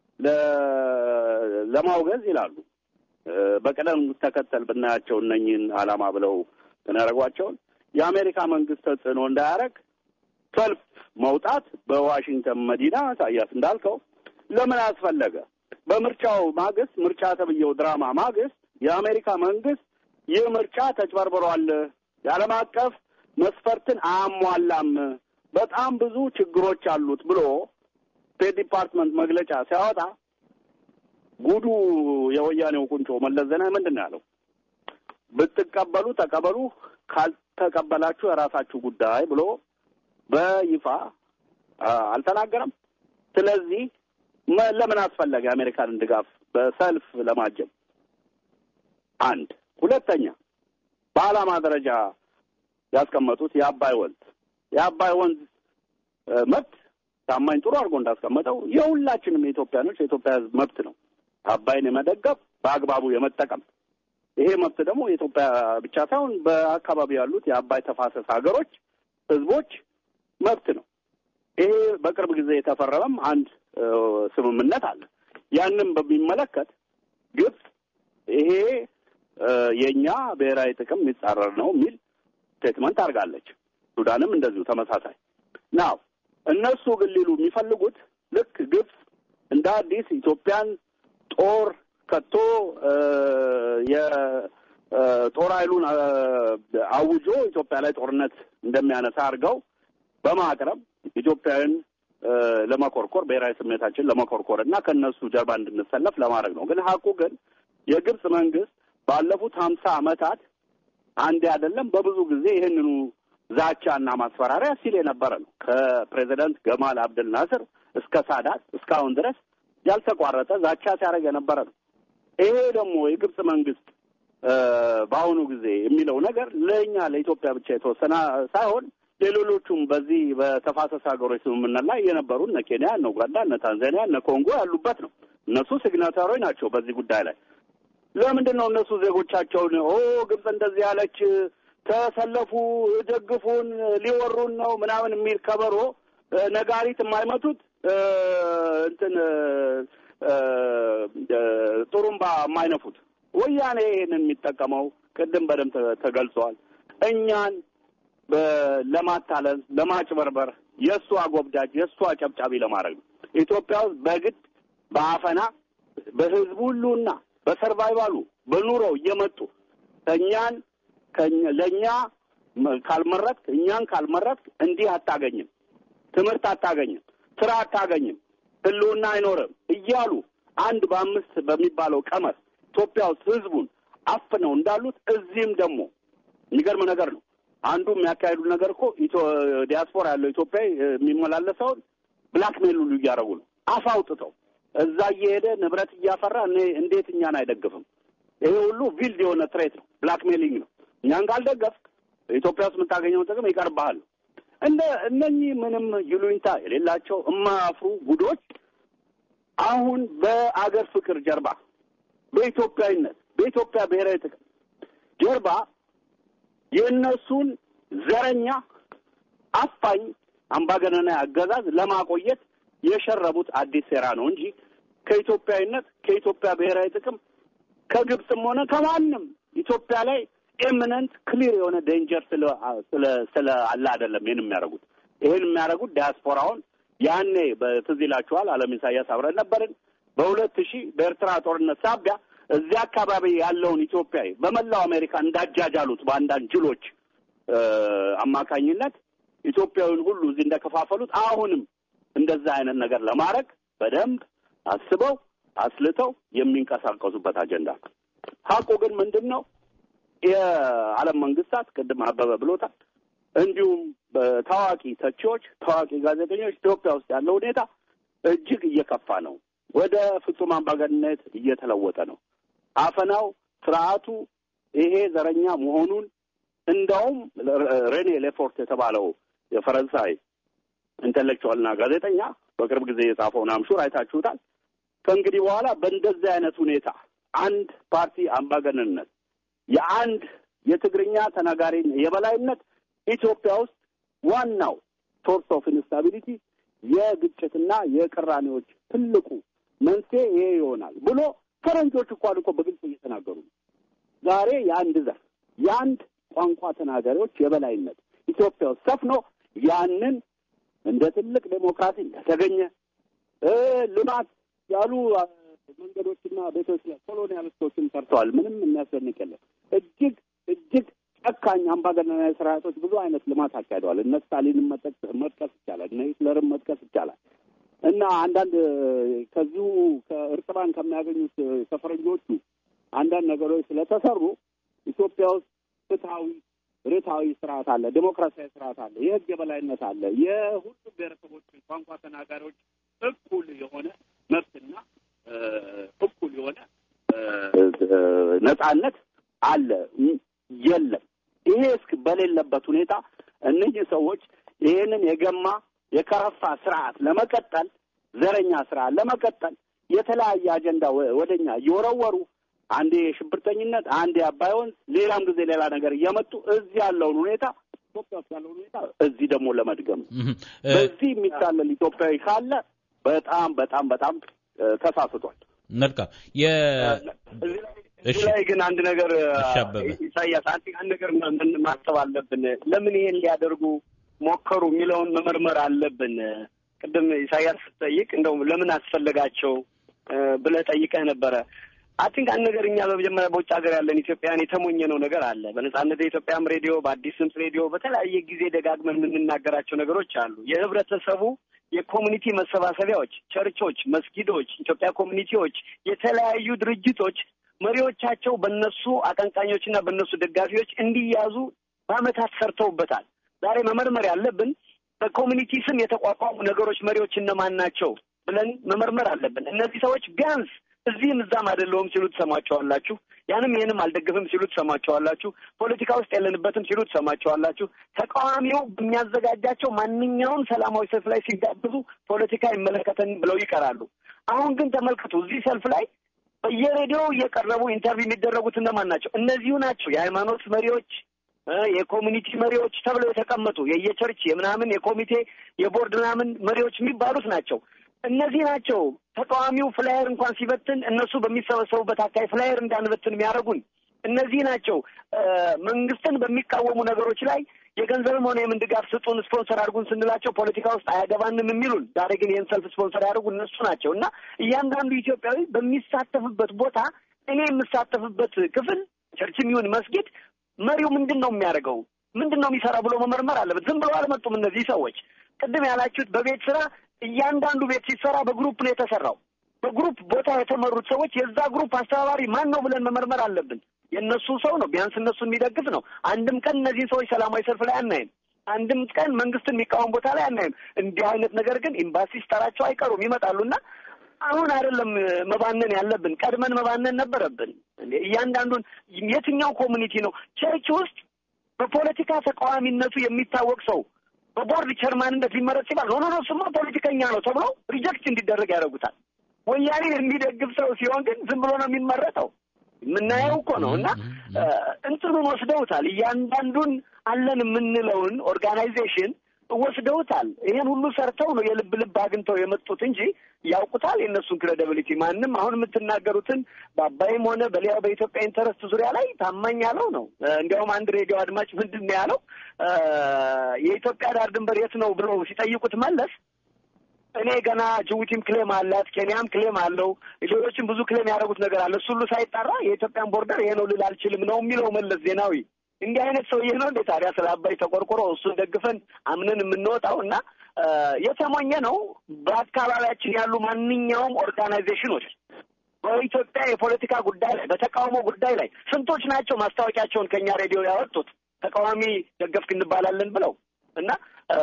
ለማውገዝ ይላሉ። በቅደም ተከተል ብናያቸው እነኝህን ዓላማ ብለው ተናረጓቸውን የአሜሪካ መንግስት ተጽዕኖ እንዳያደርግ ሰልፍ መውጣት በዋሽንግተን መዲና ኢሳያስ እንዳልከው ለምን አስፈለገ? በምርጫው ማግስት ምርጫ ተብዬው ድራማ ማግስት የአሜሪካ መንግስት ይህ ምርጫ ተጭበርብሯል፣ የዓለም አቀፍ መስፈርትን አያሟላም፣ በጣም ብዙ ችግሮች አሉት ብሎ ስቴት ዲፓርትመንት መግለጫ ሲያወጣ ጉዱ የወያኔው ቁንጮ መለስ ዜናዊ ምንድን ነው ያለው? ብትቀበሉ ተቀበሉ፣ ካልተቀበላችሁ የራሳችሁ ጉዳይ ብሎ በይፋ አልተናገረም። ስለዚህ ለምን አስፈለገ የአሜሪካንን ድጋፍ በሰልፍ ለማጀብ? አንድ ሁለተኛ፣ በዓላማ ደረጃ ያስቀመጡት የአባይ ወንዝ የአባይ ወንዝ መብት ታማኝ ጥሩ አድርጎ እንዳስቀመጠው የሁላችንም የኢትዮጵያኖች የኢትዮጵያ ሕዝብ መብት ነው። አባይን የመደገፍ በአግባቡ የመጠቀም ይሄ መብት ደግሞ የኢትዮጵያ ብቻ ሳይሆን በአካባቢ ያሉት የአባይ ተፋሰስ ሀገሮች ሕዝቦች መብት ነው። ይሄ በቅርብ ጊዜ የተፈረመም አንድ ስምምነት አለ። ያንም በሚመለከት ግብጽ ይሄ የእኛ ብሔራዊ ጥቅም የሚጻረር ነው የሚል ስቴትመንት አድርጋለች። ሱዳንም እንደዚሁ ተመሳሳይ ናው። እነሱ ግን ሊሉ የሚፈልጉት ልክ ግብጽ እንደ አዲስ ኢትዮጵያን ጦር ከቶ የጦር ኃይሉን አውጆ ኢትዮጵያ ላይ ጦርነት እንደሚያነሳ አድርገው በማቅረብ ኢትዮጵያውያን ለመኮርኮር ብሔራዊ ስሜታችን ለመኮርኮር እና ከእነሱ ጀርባ እንድንሰለፍ ለማድረግ ነው። ግን ሀቁ ግን የግብጽ መንግስት ባለፉት ሀምሳ ዓመታት አንዴ አይደለም በብዙ ጊዜ ይህንኑ ዛቻና ማስፈራሪያ ሲል የነበረ ነው። ከፕሬዚደንት ገማል አብደል ናስር እስከ ሳዳት እስካሁን ድረስ ያልተቋረጠ ዛቻ ሲያደርግ የነበረ ነው። ይሄ ደግሞ የግብጽ መንግስት በአሁኑ ጊዜ የሚለው ነገር ለእኛ ለኢትዮጵያ ብቻ የተወሰነ ሳይሆን ሌሎቹም በዚህ በተፋሰስ ሀገሮች ስምምነት ላይ የነበሩ እነ ኬንያ፣ እነ ኡጋንዳ፣ እነ ታንዛኒያ፣ እነ ኮንጎ ያሉበት ነው። እነሱ ሲግናታሮች ናቸው በዚህ ጉዳይ ላይ። ለምንድን ነው እነሱ ዜጎቻቸውን ኦ ግብጽ እንደዚህ ያለች ተሰለፉ፣ ደግፉን፣ ሊወሩን ነው ምናምን የሚል ከበሮ ነጋሪት የማይመቱት እንትን ጥሩምባ የማይነፉት? ወያኔ ይህንን የሚጠቀመው ቅድም በደንብ ተገልጿል። እኛን ለማታለል ለማጭበርበር የእሱ አጎብዳጅ የእሱ አጨብጫቢ ለማድረግ ነው። ኢትዮጵያ ውስጥ በግድ በአፈና በህዝቡ ሁሉና በሰርቫይቫሉ በኑሮው እየመጡ እኛን ለእኛ ካልመረጥክ እኛን ካልመረጥክ እንዲህ አታገኝም፣ ትምህርት አታገኝም፣ ስራ አታገኝም፣ ህልውና አይኖርም እያሉ አንድ በአምስት በሚባለው ቀመር ኢትዮጵያ ውስጥ ህዝቡን አፍነው እንዳሉት እዚህም ደግሞ የሚገርም ነገር ነው። አንዱ የሚያካሄዱ ነገር እኮ ዲያስፖራ ያለው ኢትዮጵያ የሚመላለሰውን ብላክሜል ሁሉ እያደረጉ ነው። አፍ አውጥተው እዛ እየሄደ ንብረት እያፈራ እንዴት እኛን አይደግፍም? ይሄ ሁሉ ቪልድ የሆነ ትሬት ነው፣ ብላክሜሊንግ ነው። እኛን ካልደገፍክ ኢትዮጵያ ውስጥ የምታገኘውን ጥቅም ይቀርብሃል። እንደ እነኚህ ምንም ይሉኝታ የሌላቸው እማያፍሩ ጉዶች አሁን በአገር ፍቅር ጀርባ በኢትዮጵያዊነት በኢትዮጵያ ብሔራዊ ጥቅም ጀርባ የእነሱን ዘረኛ አፋኝ አምባገነናዊ አገዛዝ ለማቆየት የሸረቡት አዲስ ሴራ ነው እንጂ ከኢትዮጵያዊነት ከኢትዮጵያ ብሔራዊ ጥቅም ከግብፅም ሆነ ከማንም ኢትዮጵያ ላይ ኤሚነንት ክሊር የሆነ ዴንጀር ስለ ስለ አለ አይደለም። ይህን የሚያደርጉት ይህን የሚያደርጉት ዲያስፖራውን ያኔ በትዝ ይላችኋል፣ አለም ኢሳያስ አብረን ነበርን። በሁለት ሺህ በኤርትራ ጦርነት ሳቢያ እዚያ አካባቢ ያለውን ኢትዮጵያዊ በመላው አሜሪካ እንዳጃጃሉት በአንዳንድ ጅሎች አማካኝነት ኢትዮጵያዊን ሁሉ እዚህ እንደከፋፈሉት አሁንም እንደዛ አይነት ነገር ለማድረግ በደንብ አስበው አስልተው የሚንቀሳቀሱበት አጀንዳ ነው። ሀቁ ግን ምንድን ነው? የዓለም መንግስታት ቅድም አበበ ብሎታል። እንዲሁም ታዋቂ ተቺዎች፣ ታዋቂ ጋዜጠኞች ኢትዮጵያ ውስጥ ያለው ሁኔታ እጅግ እየከፋ ነው። ወደ ፍጹም አምባገነንነት እየተለወጠ ነው። አፈናው፣ ስርዓቱ ይሄ ዘረኛ መሆኑን እንደውም ሬኔ ሌፎርት የተባለው የፈረንሳይ ኢንቴሌክቹዋልና ጋዜጠኛ በቅርብ ጊዜ የጻፈውን አምሹር አይታችሁታል። ከእንግዲህ በኋላ በእንደዚህ አይነት ሁኔታ አንድ ፓርቲ አምባገነንነት የአንድ የትግርኛ ተናጋሪ የበላይነት ኢትዮጵያ ውስጥ ዋናው ሶርስ ኦፍ ኢንስታቢሊቲ የግጭትና የቅራኔዎች ትልቁ መንስኤ ይሄ ይሆናል ብሎ ፈረንጆች እንኳን እኮ በግልጽ እየተናገሩ ነው። ዛሬ የአንድ ዘር የአንድ ቋንቋ ተናጋሪዎች የበላይነት ኢትዮጵያ ውስጥ ሰፍኖ ያንን እንደ ትልቅ ዴሞክራሲ እንደተገኘ ልማት ያሉ መንገዶችና ቤቶች ላይ ኮሎኒያሊስቶችን ሰርተዋል። ምንም የሚያስደንቅ የለም። እጅግ እጅግ ጨካኝ አምባገነናዊ ስርዓቶች ብዙ አይነት ልማት አካሂደዋል። እነ ስታሊንን መጥቀስ ይቻላል። እነ ሂትለርን መጥቀስ ይቻላል። እና አንዳንድ ከዚሁ ከእርጥባን ከሚያገኙት ከፈረንጆቹ አንዳንድ ነገሮች ስለተሰሩ ኢትዮጵያ ውስጥ ፍትሐዊ ርትዓዊ ስርዓት አለ፣ ዴሞክራሲያዊ ስርዓት አለ፣ የህግ የበላይነት አለ። የሁሉም ብሔረሰቦች ቋንቋ ተናጋሪዎች እኩል የሆነ መብትና እኩል የሆነ ነጻነት አለ። የለም። ይሄ እስክ በሌለበት ሁኔታ እነዚህ ሰዎች ይሄንን የገማ የከረፋ ስርዓት ለመቀጠል ዘረኛ ስርዓት ለመቀጠል የተለያየ አጀንዳ ወደኛ እየወረወሩ አንዴ የሽብርተኝነት፣ አንዴ አባይ ወንዝ፣ ሌላም ጊዜ ሌላ ነገር እየመጡ እዚህ ያለውን ሁኔታ ኢትዮጵያ ውስጥ ያለውን ሁኔታ እዚህ ደግሞ ለመድገም በዚህ የሚታለል ኢትዮጵያዊ ካለ በጣም በጣም በጣም ተሳስቷል። መልካም እዚህ ላይ ግን አንድ ነገር ኢሳያስ አንድ ነገር ምን ማሰብ አለብን። ለምን ይሄን ሊያደርጉ ሞከሩ የሚለውን መመርመር አለብን። ቅድም ኢሳያስ ስትጠይቅ እንደው ለምን አስፈለጋቸው ብለህ ጠይቀህ ነበረ። አቲንክ አንድ ነገር እኛ በመጀመሪያ በውጭ ሀገር ያለን ኢትዮጵያውያን የተሞኘነው ነገር አለ። በነጻነት የኢትዮጵያም ሬዲዮ፣ በአዲስ ድምፅ ሬዲዮ በተለያየ ጊዜ ደጋግመን የምንናገራቸው ነገሮች አሉ። የህብረተሰቡ የኮሚኒቲ መሰባሰቢያዎች፣ ቸርቾች፣ መስጊዶች፣ ኢትዮጵያ ኮሚኒቲዎች፣ የተለያዩ ድርጅቶች መሪዎቻቸው በእነሱ አቀንቃኞችና በእነሱ ደጋፊዎች እንዲያዙ በአመታት ሰርተውበታል። ዛሬ መመርመር ያለብን በኮሚኒቲ ስም የተቋቋሙ ነገሮች መሪዎች እነማን ናቸው ብለን መመርመር አለብን። እነዚህ ሰዎች ቢያንስ እዚህም እዛም አይደለሁም ሲሉ ትሰማቸዋላችሁ። ያንም ይህንም አልደግፍም ሲሉ ትሰማቸዋላችሁ። ፖለቲካ ውስጥ የለንበትም ሲሉ ትሰማቸዋላችሁ። ተቃዋሚው በሚያዘጋጃቸው ማንኛውም ሰላማዊ ሰልፍ ላይ ሲጋብዙ ፖለቲካ ይመለከተን ብለው ይቀራሉ። አሁን ግን ተመልከቱ፣ እዚህ ሰልፍ ላይ በየሬዲዮ እየቀረቡ ኢንተርቪው የሚደረጉት እነማን ናቸው? እነዚሁ ናቸው የሃይማኖት መሪዎች የኮሚኒቲ መሪዎች ተብለው የተቀመጡ የየቸርች የምናምን የኮሚቴ የቦርድ ምናምን መሪዎች የሚባሉት ናቸው። እነዚህ ናቸው ተቃዋሚው ፍላየር እንኳን ሲበትን እነሱ በሚሰበሰቡበት አካባቢ ፍላየር እንዳንበትን የሚያደርጉን እነዚህ ናቸው። መንግስትን በሚቃወሙ ነገሮች ላይ የገንዘብም ሆነ የምን ድጋፍ ስጡን፣ ስፖንሰር አድርጉን ስንላቸው ፖለቲካ ውስጥ አያገባንም የሚሉን ዛሬ ግን ይህን ሰልፍ ስፖንሰር ያደርጉ እነሱ ናቸው እና እያንዳንዱ ኢትዮጵያዊ በሚሳተፍበት ቦታ እኔ የምሳተፍበት ክፍል ቸርችም ይሁን መስጊድ መሪው ምንድን ነው የሚያደርገው ምንድን ነው የሚሰራው ብሎ መመርመር አለበት። ዝም ብሎ አልመጡም እነዚህ ሰዎች። ቅድም ያላችሁት በቤት ስራ እያንዳንዱ ቤት ሲሰራ በግሩፕ ነው የተሰራው። በግሩፕ ቦታ የተመሩት ሰዎች የዛ ግሩፕ አስተባባሪ ማን ነው ብለን መመርመር አለብን። የእነሱ ሰው ነው፣ ቢያንስ እነሱን የሚደግፍ ነው። አንድም ቀን እነዚህን ሰዎች ሰላማዊ ሰልፍ ላይ አናይም። አንድም ቀን መንግስትን የሚቃወም ቦታ ላይ አናይም። እንዲህ አይነት ነገር ግን ኤምባሲ ሲጠራቸው አይቀሩም ይመጣሉና አሁን አይደለም መባነን ያለብን፣ ቀድመን መባነን ነበረብን። እያንዳንዱን የትኛው ኮሚኒቲ ነው ቸርች ውስጥ በፖለቲካ ተቃዋሚነቱ የሚታወቅ ሰው በቦርድ ቸርማንነት ሊመረጥ ሲባል ኖ ኖ ስማ ፖለቲከኛ ነው ተብሎ ሪጀክት እንዲደረግ ያደርጉታል። ወያኔን የሚደግፍ ሰው ሲሆን ግን ዝም ብሎ ነው የሚመረጠው። የምናየው እኮ ነው። እና እንትኑን ወስደውታል። እያንዳንዱን አለን የምንለውን ኦርጋናይዜሽን ወስደውታል። ይሄን ሁሉ ሰርተው ነው የልብ ልብ አግኝተው የመጡት እንጂ ያውቁታል የእነሱን ክሬዲቢሊቲ። ማንም አሁን የምትናገሩትን በአባይም ሆነ በሌላው በኢትዮጵያ ኢንተረስት ዙሪያ ላይ ታማኝ ያለው ነው። እንዲያውም አንድ ሬዲዮ አድማጭ ምንድን ነው ያለው የኢትዮጵያ ዳር ድንበር የት ነው ብለው ሲጠይቁት መለስ እኔ ገና ጅቡቲም ክሌም አላት፣ ኬንያም ክሌም አለው፣ ሌሎችም ብዙ ክሌም ያደረጉት ነገር አለ። እሱ ሁሉ ሳይጣራ የኢትዮጵያን ቦርደር ይሄ ነው ልል አልችልም ነው የሚለው መለስ ዜናዊ። እንዲህ አይነት ሰውዬ ነው እንዴ ታዲያ ስለ አባይ ተቆርቆሮ እሱን ደግፈን አምነን የምንወጣው? እና የተሞኘ ነው። በአካባቢያችን ያሉ ማንኛውም ኦርጋናይዜሽኖች በኢትዮጵያ የፖለቲካ ጉዳይ ላይ በተቃውሞ ጉዳይ ላይ ስንቶች ናቸው ማስታወቂያቸውን ከኛ ሬዲዮ ያወጡት ተቃዋሚ ደገፍክ እንባላለን ብለው እና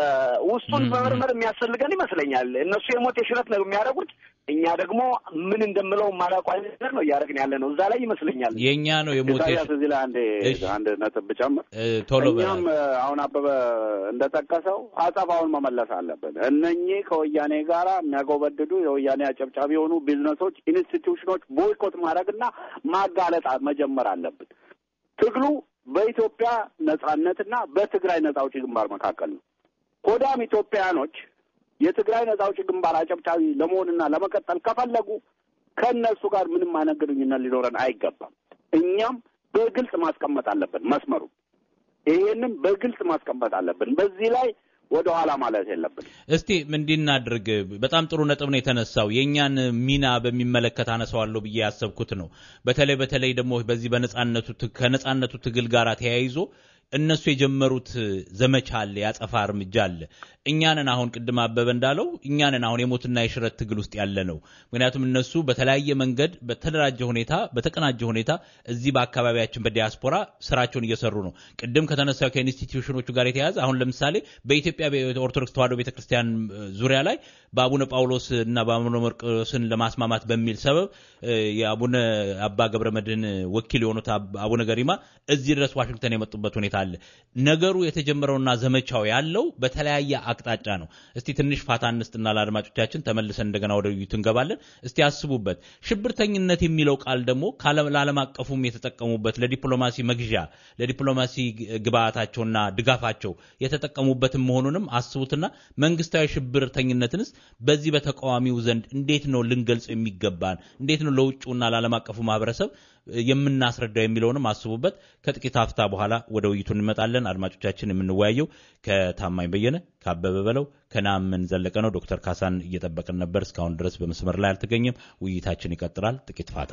ውስጡን መመርመር የሚያስፈልገን ይመስለኛል። እነሱ የሞት የሽረት ነው የሚያደርጉት፣ እኛ ደግሞ ምን እንደምለው ማላውቀው አይነት ነገር ነው እያደረግን ያለ ነው። እዛ ላይ ይመስለኛል የእኛ ነው የሞት ኢሳያስ እዚህ ላይ አንዴ አንድ ነጥብ ብጨምር ቶሎ እኛም አሁን አበበ እንደጠቀሰው አጸፋውን መመለስ አለብን። እነኚህ ከወያኔ ጋር የሚያጎበድዱ የወያኔ አጨብጫቢ የሆኑ ቢዝነሶች፣ ኢንስቲትዩሽኖች ቦይኮት ማድረግና ማጋለጥ መጀመር አለብን። ትግሉ በኢትዮጵያ ነጻነትና በትግራይ ነጻ አውጪ ግንባር መካከል ነው። ሆዳም ኢትዮጵያውያኖች የትግራይ ነጻ አውጪ ግንባር አጨብጫቢ ለመሆንና ለመቀጠል ከፈለጉ ከእነሱ ጋር ምንም አይነት ግንኙነት ሊኖረን አይገባም። እኛም በግልጽ ማስቀመጥ አለብን መስመሩ። ይሄንም በግልጽ ማስቀመጥ አለብን። በዚህ ላይ ወደ ኋላ ማለት የለብን። እስቲ እንዲናድርግ በጣም ጥሩ ነጥብ ነው የተነሳው። የእኛን ሚና በሚመለከት አነሳዋለሁ ብዬ ያሰብኩት ነው። በተለይ በተለይ ደግሞ በዚህ በነጻነቱ ከነጻነቱ ትግል ጋር ተያይዞ እነሱ የጀመሩት ዘመቻ አለ፣ ያጸፋ እርምጃ አለ። እኛንን አሁን ቅድም አበበ እንዳለው እኛንን አሁን የሞትና የሽረት ትግል ውስጥ ያለ ነው። ምክንያቱም እነሱ በተለያየ መንገድ በተደራጀ ሁኔታ በተቀናጀ ሁኔታ እዚህ በአካባቢያችን በዲያስፖራ ስራቸውን እየሰሩ ነው። ቅድም ከተነሳው ከኢንስቲትዩሽኖቹ ጋር የተያያዘ አሁን ለምሳሌ በኢትዮጵያ ኦርቶዶክስ ተዋሕዶ ቤተክርስቲያን ዙሪያ ላይ በአቡነ ጳውሎስ እና በአቡነ መርቆስን ለማስማማት በሚል ሰበብ የአቡነ አባ ገብረ መድህን ወኪል የሆኑት አቡነ ገሪማ እዚህ ድረስ ዋሽንግተን የመጡበት ሁኔታ አለ። ነገሩ የተጀመረውና ዘመቻው ያለው በተለያየ አቅጣጫ ነው። እስቲ ትንሽ ፋታ እንስጥና ለአድማጮቻችን ተመልሰን እንደገና ወደ ውይይቱ እንገባለን። እስቲ አስቡበት። ሽብርተኝነት የሚለው ቃል ደግሞ ለዓለም አቀፉም የተጠቀሙበት ለዲፕሎማሲ መግዣ ለዲፕሎማሲ ግብአታቸውና ድጋፋቸው የተጠቀሙበትም መሆኑንም አስቡትና መንግስታዊ ሽብርተኝነትንስ በዚህ በተቃዋሚው ዘንድ እንዴት ነው ልንገልጽ የሚገባን? እንዴት ነው ለውጭውና ለዓለም አቀፉ ማህበረሰብ የምናስረዳው የሚለውንም አስቡበት። ከጥቂት ሀፍታ በኋላ ወደ ውይይቱ እንመጣለን። አድማጮቻችን የምንወያየው ከታማኝ በየነ፣ ከአበበ በለው፣ ከናምን ዘለቀ ነው። ዶክተር ካሳን እየጠበቅን ነበር፣ እስካሁን ድረስ በመስመር ላይ አልተገኘም። ውይይታችን ይቀጥላል። ጥቂት ፋታ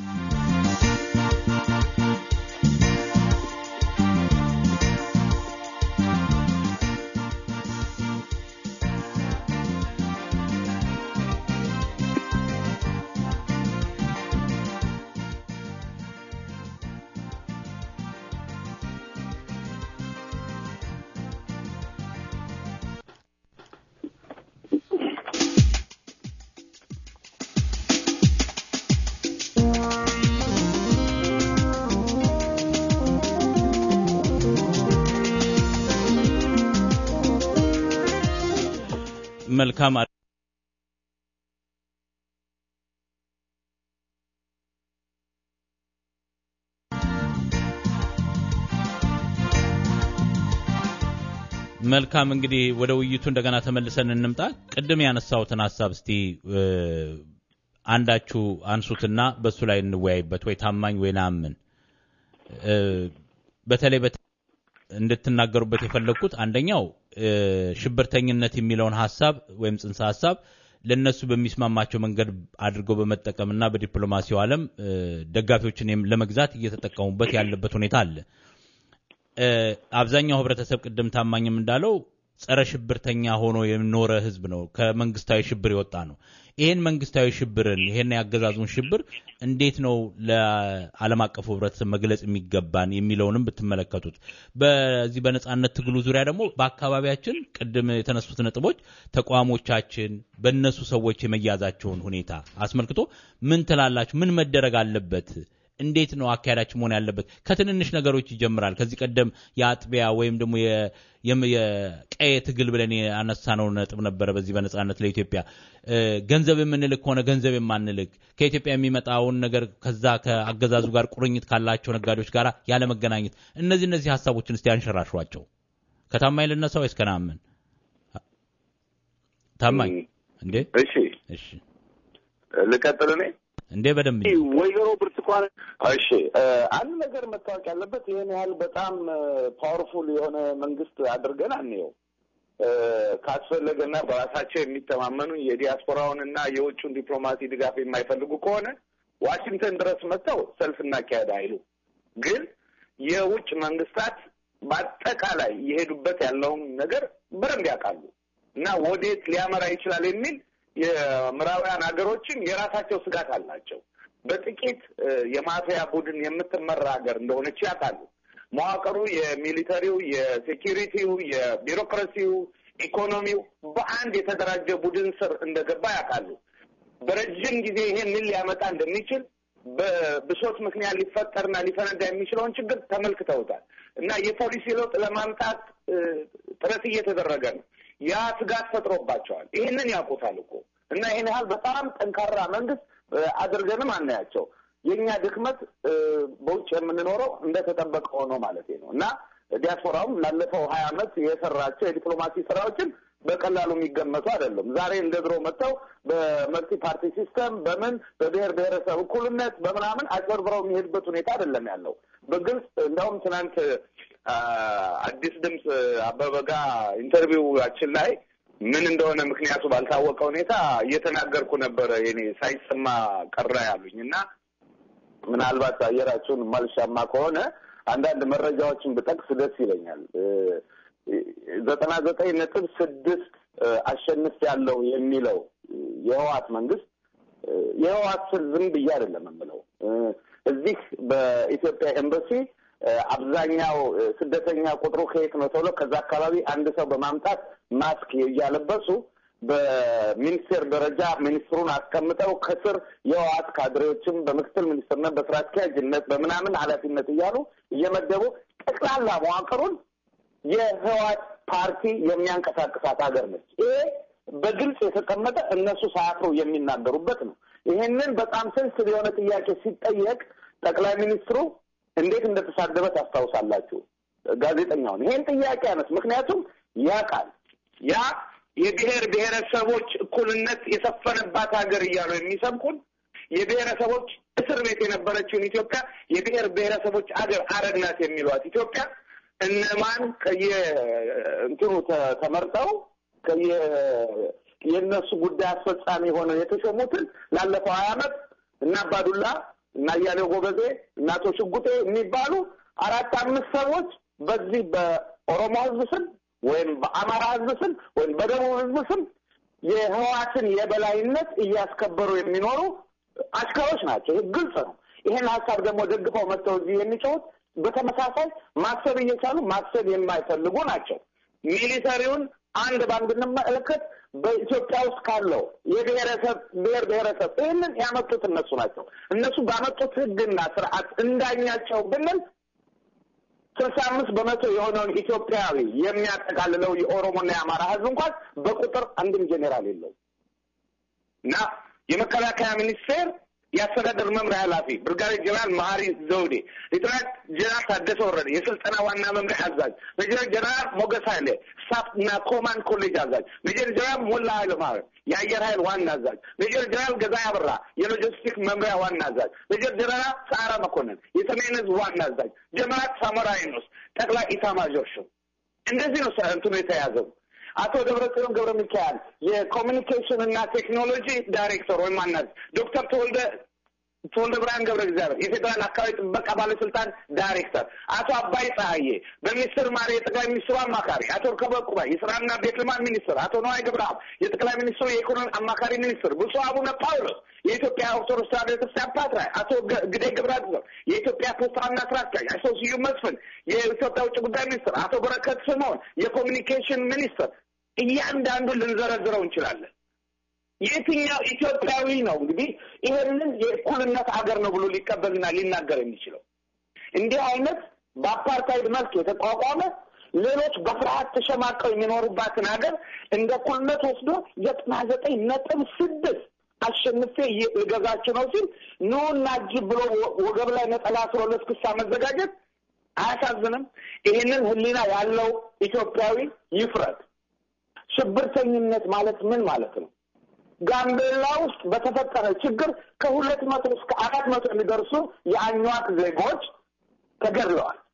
መልካም መልካም እንግዲህ ወደ ውይይቱ እንደገና ተመልሰን እንምጣ። ቅድም ያነሳሁትን ሀሳብ እስቲ አንዳችሁ አንሱትና በሱ ላይ እንወያይበት። ወይ ታማኝ ወይ ናምን በተለይ እንድትናገሩበት የፈለግኩት አንደኛው ሽብርተኝነት የሚለውን ሀሳብ ወይም ጽንሰ ሀሳብ ለነሱ በሚስማማቸው መንገድ አድርገው በመጠቀምና በዲፕሎማሲው ዓለም ደጋፊዎችን ለመግዛት እየተጠቀሙበት ያለበት ሁኔታ አለ። አብዛኛው ህብረተሰብ ቅድም ታማኝም እንዳለው ጸረ ሽብርተኛ ሆኖ የኖረ ህዝብ ነው። ከመንግስታዊ ሽብር የወጣ ነው። ይህን መንግስታዊ ሽብርን ይሄን ያገዛዙን ሽብር እንዴት ነው ለዓለም አቀፉ ህብረተሰብ መግለጽ የሚገባን የሚለውንም ብትመለከቱት፣ በዚህ በነጻነት ትግሉ ዙሪያ ደግሞ በአካባቢያችን ቅድም የተነሱት ነጥቦች ተቋሞቻችን በእነሱ ሰዎች የመያዛቸውን ሁኔታ አስመልክቶ ምን ትላላችሁ? ምን መደረግ አለበት? እንዴት ነው አካሄዳችን መሆን ያለበት? ከትንንሽ ነገሮች ይጀምራል። ከዚህ ቀደም የአጥቢያ ወይም ደግሞ የቀየ ትግል ብለን ያነሳነው ነጥብ ነበረ። በዚህ በነጻነት ለኢትዮጵያ ገንዘብ የምንልክ ከሆነ ገንዘብ የማንልክ ከኢትዮጵያ የሚመጣውን ነገር ከዛ ከአገዛዙ ጋር ቁርኝት ካላቸው ነጋዴዎች ጋር ያለመገናኘት፣ እነዚህ እነዚህ ሀሳቦችን እስቲ አንሸራሿቸው። ከታማኝ ልነሳ ወይስ ከናምን? ታማኝ እንዴ? እሺ እሺ፣ ልቀጥል እኔ እንዴ በደንብ ወይዘሮ ብርቱካን እሺ አንድ ነገር መታወቅ ያለበት ይህን ያህል በጣም ፓወርፉል የሆነ መንግስት አድርገን አንየው። ካስፈለገና በራሳቸው የሚተማመኑ የዲያስፖራውንና የውጭውን ዲፕሎማሲ ድጋፍ የማይፈልጉ ከሆነ ዋሽንግተን ድረስ መጥተው ሰልፍ እናካሄድ አይሉ። ግን የውጭ መንግስታት በአጠቃላይ የሄዱበት ያለውን ነገር በደንብ ያውቃሉ እና ወዴት ሊያመራ ይችላል የሚል የምዕራባውያን ሀገሮችን የራሳቸው ስጋት አላቸው። በጥቂት የማፊያ ቡድን የምትመራ ሀገር እንደሆነች ያውቃሉ። መዋቅሩ የሚሊተሪው፣ የሴኪሪቲው፣ የቢሮክራሲው፣ ኢኮኖሚው በአንድ የተደራጀ ቡድን ስር እንደገባ ያውቃሉ። በረጅም ጊዜ ይሄ ምን ሊያመጣ እንደሚችል በብሶት ምክንያት ሊፈጠርና ሊፈነዳ የሚችለውን ችግር ተመልክተውታል እና የፖሊሲ ለውጥ ለማምጣት ጥረት እየተደረገ ነው። ያ ስጋት ፈጥሮባቸዋል። ይህንን ያውቁታል እኮ እና ይህን ያህል በጣም ጠንካራ መንግስት አድርገንም አናያቸው። የእኛ ድክመት በውጭ የምንኖረው እንደተጠበቀ ሆኖ ማለት ነው እና ዲያስፖራውም ላለፈው ሀያ ዓመት የሰራቸው የዲፕሎማሲ ስራዎችን በቀላሉ የሚገመቱ አይደለም። ዛሬ እንደ ድሮ መጥተው በመልቲ ፓርቲ ሲስተም በምን በብሔር ብሔረሰብ እኩልነት በምናምን አጭበርብረው የሚሄድበት ሁኔታ አይደለም ያለው። በግልጽ እንደውም ትናንት አዲስ ድምፅ አበበ ጋ ኢንተርቪዋችን ላይ ምን እንደሆነ ምክንያቱ ባልታወቀ ሁኔታ እየተናገርኩ ነበረ። የኔ ሳይሰማ ቀረ ያሉኝ እና ምናልባት አየራችሁን ማልሻማ ከሆነ አንዳንድ መረጃዎችን ብጠቅስ ደስ ይለኛል። ዘጠና ዘጠኝ ነጥብ ስድስት አሸንፍ ያለው የሚለው የህዋት መንግስት የህዋት ስል ዝም ብዬ አይደለም የምለው እዚህ በኢትዮጵያ ኤምባሲ አብዛኛው ስደተኛ ቁጥሩ ከየት ነው ተብሎ ከዛ አካባቢ አንድ ሰው በማምጣት ማስክ እያለበሱ በሚኒስቴር ደረጃ ሚኒስትሩን አስቀምጠው ከስር የህወሓት ካድሬዎችም በምክትል ሚኒስትርነት በስራ አስኪያጅነት በምናምን ኃላፊነት እያሉ እየመደቡ ጠቅላላ መዋቅሩን የህወሓት ፓርቲ የሚያንቀሳቅሳት ሀገር ነች። ይሄ በግልጽ የተቀመጠ እነሱ ሳያፍሩ የሚናገሩበት ነው። ይሄንን በጣም ሴንስቲቭ የሆነ ጥያቄ ሲጠየቅ ጠቅላይ ሚኒስትሩ እንዴት እንደተሳደበ ታስታውሳላችሁ። ጋዜጠኛውን ይሄን ጥያቄ አነስ ምክንያቱም ያ ቃል ያ የብሔር ብሔረሰቦች እኩልነት የሰፈነባት ሀገር እያሉ የሚሰብኩን የብሔረሰቦች እስር ቤት የነበረችውን ኢትዮጵያ የብሔር ብሔረሰቦች አገር አረግናት የሚሏት ኢትዮጵያ እነማን ከየእንትኑ ተመርጠው ከየ የእነሱ ጉዳይ አስፈጻሚ ሆነው የተሾሙትን ላለፈው ሀያ ዓመት እና አባዱላ እና እያሌው ጎበዜ እና አቶ ሽጉጤ የሚባሉ አራት አምስት ሰዎች በዚህ በኦሮሞ ህዝብ ስም ወይም በአማራ ህዝብ ስም ወይም በደቡብ ህዝብ ስም የህዋትን የበላይነት እያስከበሩ የሚኖሩ አሽከሮች ናቸው። ይህ ግልጽ ነው። ይሄን ሀሳብ ደግሞ ደግፈው መጥተው እዚህ የሚጮሁት በተመሳሳይ ማሰብ እየቻሉ ማሰብ የማይፈልጉ ናቸው። ሚሊተሪውን አንድ ባንድ እንመለከት። በኢትዮጵያ ውስጥ ካለው የብሔረሰብ ብሔር ብሔረሰብ ይህንን ያመጡት እነሱ ናቸው። እነሱ ባመጡት ህግና ስርዓት እንዳኛቸው ብንል ስልሳ አምስት በመቶ የሆነውን ኢትዮጵያዊ የሚያጠቃልለው የኦሮሞና የአማራ ህዝብ እንኳን በቁጥር አንድም ጄኔራል የለው እና የመከላከያ ሚኒስቴር የአስተዳደር መምሪያ ኃላፊ ብርጋዴር ጀነራል መሀሪ ዘውዴ፣ ሌተናንት ጀነራል ታደሰ ወረደ የስልጠና ዋና መምሪያ አዛዥ፣ ሜጀር ጀነራል ሞገስ ኃይሌ ስታፍ እና ኮማንድ ኮሌጅ አዛዥ፣ ሜጀር ጀነራል ሞላ ኃይለ ማርያም የአየር ኃይል ዋና አዛዥ፣ ሜጀር ጀነራል ገዛኢ አበራ የሎጂስቲክ መምሪያ ዋና አዛዥ፣ ሜጀር ጀነራል ሰዓረ መኮንን የሰሜን ህዝብ ዋና አዛዥ፣ ጀነራል ሳሞራ ዩኑስ ጠቅላይ ኢታማዦር ሹም። እንደዚህ ነው እንትኑ የተያዘው። አቶ ደብረጽዮን ገብረ ሚካኤል የኮሚኒኬሽን እና ቴክኖሎጂ ዳይሬክተር ወይም አናዝ፣ ዶክተር ተወልደ ተወልደ ብርሃን ገብረ እግዚአብሔር የፌዴራል አካባቢ ጥበቃ ባለስልጣን ዳይሬክተር፣ አቶ አባይ ፀሐዬ በሚኒስትር ማር የጠቅላይ ሚኒስትሩ አማካሪ፣ አቶ ርከበ ቁባይ የስራና ቤት ልማት ሚኒስትር፣ አቶ ነዋይ ገብረአብ የጠቅላይ ሚኒስትሩ የኢኮኖሚ አማካሪ ሚኒስትር፣ ብፁዕ አቡነ ጳውሎስ የኢትዮጵያ ኦርቶዶክስ ተዋሕዶ ቤተክርስቲያን ፓትርያርክ፣ አቶ ግደይ ገብረ እግዚአብሔር የኢትዮጵያ ፖስታ ዋና ስራ አስኪያጅ፣ አቶ ስዩም መስፍን የኢትዮጵያ ውጭ ጉዳይ ሚኒስትር፣ አቶ በረከት ስምዖን የኮሚኒኬሽን ሚኒስትር እያንዳንዱን ልንዘረዝረው እንችላለን። የትኛው ኢትዮጵያዊ ነው እንግዲህ ይሄንን የእኩልነት አገር ነው ብሎ ሊቀበልና ሊናገር የሚችለው? እንዲህ አይነት በአፓርታይድ መልክ የተቋቋመ ሌሎች በፍርሃት ተሸማቀው የሚኖሩባትን ሀገር እንደ እኩልነት ወስዶ ዘጠና ዘጠኝ ነጥብ ስድስት አሸንፌ ልገዛችሁ ነው ሲል ኑ እናጅብ ብሎ ወገብ ላይ ነጠላ ስሮ ለስክሳ መዘጋጀት አያሳዝንም? ይህንን ሕሊና ያለው ኢትዮጵያዊ ይፍረድ። ሽብርተኝነት ማለት ምን ማለት ነው? ጋምቤላ ውስጥ በተፈጠረ ችግር ከሁለት መቶ እስከ አራት መቶ የሚደርሱ የአኟክ ዜጎች ተገድለዋል።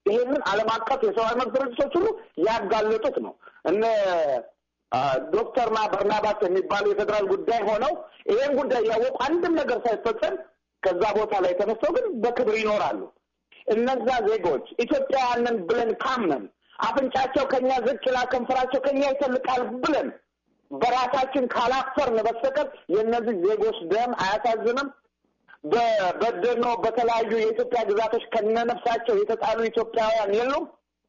ይሄንን ዓለም አቀፍ የሰብአዊ መብት ድርጅቶች ሁሉ ያጋለጡት ነው። እነ ዶክተርና በርናባስ የሚባሉ የፌዴራል ጉዳይ ሆነው ይሄን ጉዳይ እያወቁ አንድም ነገር ሳይፈጸም ከዛ ቦታ ላይ ተነስተው ግን በክብር ይኖራሉ። እነዛ ዜጎች ኢትዮጵያውያንን ብለን ካመን አፍንጫቸው ከኛ ዝቅ ይላል፣ ከንፈራቸው ከኛ ይተልቃል ብለን በራሳችን ካላፈርን በስተቀር የእነዚህ ዜጎች ደም አያሳዝንም? በበደኖ በተለያዩ የኢትዮጵያ ግዛቶች ከነነፍሳቸው የተጣሉ ኢትዮጵያውያን የሉም?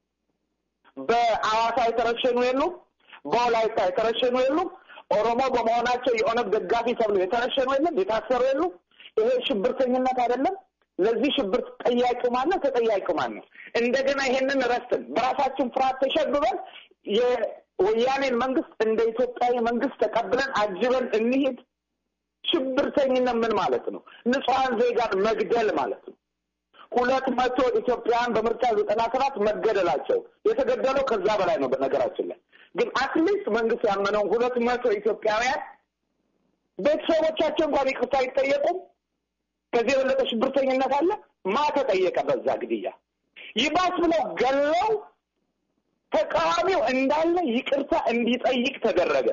በአዋሳ የተረሸኑ የሉም? በወላይታ የተረሸኑ የሉም? ኦሮሞ በመሆናቸው የኦነግ ደጋፊ ተብሎ የተረሸኑ የለም? የታሰሩ የሉም? ይሄ ሽብርተኝነት አይደለም? ለዚህ ሽብር ጠያቂው ማን ነው? ተጠያቂው ማን ነው? እንደገና ይሄንን ረስትን በራሳችን ፍርሃት ተሸብበን የወያኔን መንግስት እንደ ኢትዮጵያዊ መንግስት ተቀብለን አጅበን እንሂድ። ሽብርተኝነት ምን ማለት ነው? ንጹሐን ዜጋን መግደል ማለት ነው። ሁለት መቶ ኢትዮጵያውያን በምርጫ ዘጠና ሰባት መገደላቸው የተገደለው ከዛ በላይ ነው። በነገራችን ላይ ግን አትሊስት መንግስት ያመነውን ሁለት መቶ ኢትዮጵያውያን ቤተሰቦቻቸው እንኳን ይቅርታ አይጠየቁም። ከዚህ የበለጠ ሽብርተኝነት አለ? ማ ተጠየቀ በዛ ግድያ? ይባስ ብለው ገለው ተቃዋሚው እንዳለ ይቅርታ እንዲጠይቅ ተደረገ።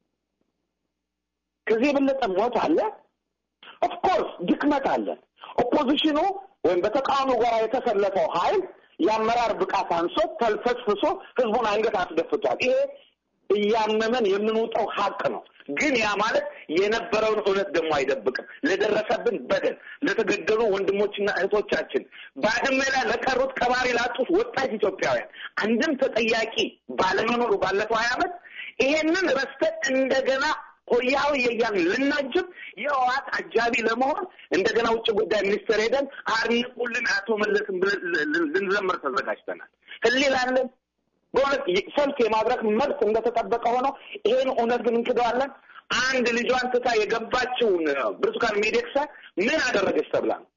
ከዚህ የበለጠ ሞት አለ? ኦፍኮርስ ድክመት አለ። ኦፖዚሽኑ ወይም በተቃዋሚ ጋር የተሰለፈው ኃይል የአመራር ብቃት አንሶት ተልፈስፍሶ ህዝቡን አንገት አስደፍቷል። ይሄ እያመመን የምንውጠው ሀቅ ነው። ግን ያ ማለት የነበረውን እውነት ደግሞ አይደብቅም። ለደረሰብን በደል፣ ለተገደሉ ወንድሞችና እህቶቻችን፣ ባድመ ላይ ለቀሩት ቀባሪ ላጡት ወጣት ኢትዮጵያውያን አንድም ተጠያቂ ባለመኖሩ ባለፈው ሀያ ዓመት ይሄንን ረስተን እንደገና ሆያው የያን ልናጅብ የህወሓት አጃቢ ለመሆን እንደገና ውጭ ጉዳይ ሚኒስቴር ሄደን አድንቁልን አቶ መለስን ልንዘምር ተዘጋጅተናል። ህሊላለን በእውነት ሰልፍ የማድረግ መብት እንደተጠበቀ ሆኖ ይሄን እውነት ግን እንክደዋለን። አንድ ልጇን ትታ የገባችውን ብርቱካን ሚደቅሳ ምን አደረገች ተብላ ነው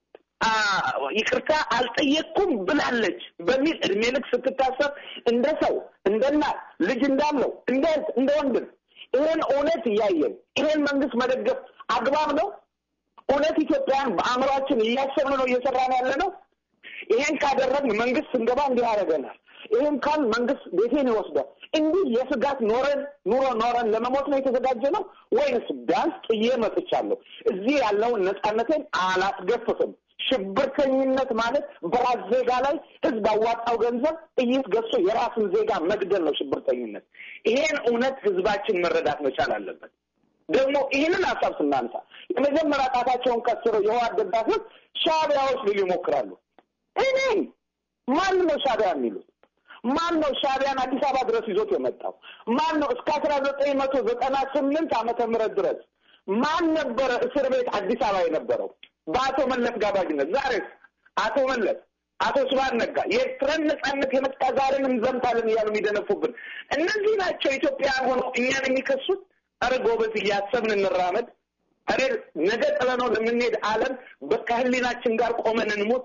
ይቅርታ አልጠየቅኩም ብላለች በሚል እድሜ ልክ ስትታሰብ እንደ ሰው እንደ እናት ልጅ እንዳለው እንደ እንደ ወንድም ይሄን እውነት እያየን ይሄን መንግስት መደገፍ አግባብ ነው? እውነት ኢትዮጵያን በአእምሯችን እያሰብን ነው እየሰራን ያለ ነው? ይሄን ካደረግን መንግስት ስንገባ እንዲህ ያደርገናል። ይህም ካል መንግስት ቤቴን ይወስዳል። እንዲህ የስጋት ኖረን ኑሮ ኖረን ለመሞት ነው የተዘጋጀ ነው ወይንስ ቢያንስ ጥዬ መጥቻለሁ፣ እዚህ ያለውን ነጻነቴን አላስገፍፍም። ሽብርተኝነት ማለት በራስ ዜጋ ላይ ህዝብ አዋጣው ገንዘብ ጥይት ገዝቶ የራስን ዜጋ መግደል ነው ሽብርተኝነት። ይሄን እውነት ህዝባችን መረዳት መቻል አለበት። ደግሞ ይህንን ሀሳብ ስናነሳ የመጀመሪያ ጣታቸውን ቀስረው የህወሓት ደጋፊዎች ሻዕቢያዎች ሊሉ ይሞክራሉ። እኔ ማን ነው ሻዕቢያ የሚሉት? ማን ነው ሻዕቢያን አዲስ አበባ ድረስ ይዞት የመጣው? ማን ነው እስከ አስራ ዘጠኝ መቶ ዘጠና ስምንት ዓመተ ምህረት ድረስ ማን ነበረ እስር ቤት አዲስ አበባ የነበረው በአቶ መለስ ጋባዥነት? ዛሬስ አቶ መለስ አቶ ስብሀት ነጋ የኤርትራን ነጻነት የመጣ ዛሬን እንዘምታለን እያሉ የሚደነፉብን እነዚህ ናቸው። ኢትዮጵያውያን ሆነው እኛን የሚከሱት። ኧረ ጎበዝ እያሰብን እንራመድ። ኧረ ነገ ጥለነው ለምንሄድ ዓለም ከህሊናችን ጋር ቆመን እንሙት።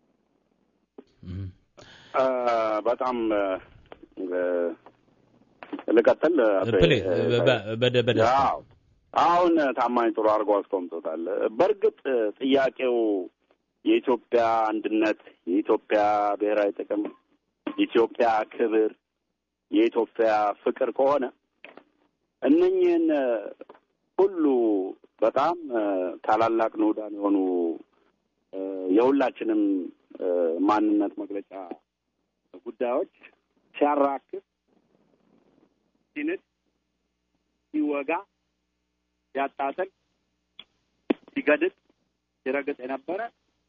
በጣም ልቀጥል። አሁን ታማኝ ጥሩ አድርጎ አስቆምጦታል። በእርግጥ ጥያቄው የኢትዮጵያ አንድነት፣ የኢትዮጵያ ብሔራዊ ጥቅም፣ የኢትዮጵያ ክብር፣ የኢትዮጵያ ፍቅር ከሆነ እነኝህን ሁሉ በጣም ታላላቅ ንዑዳን የሆኑ የሁላችንም ማንነት መግለጫ ጉዳዮች ሲያራክብ፣ ሲንድ፣ ሲወጋ፣ ሲያጣጥል፣ ሲገድል፣ ሲረግጥ የነበረ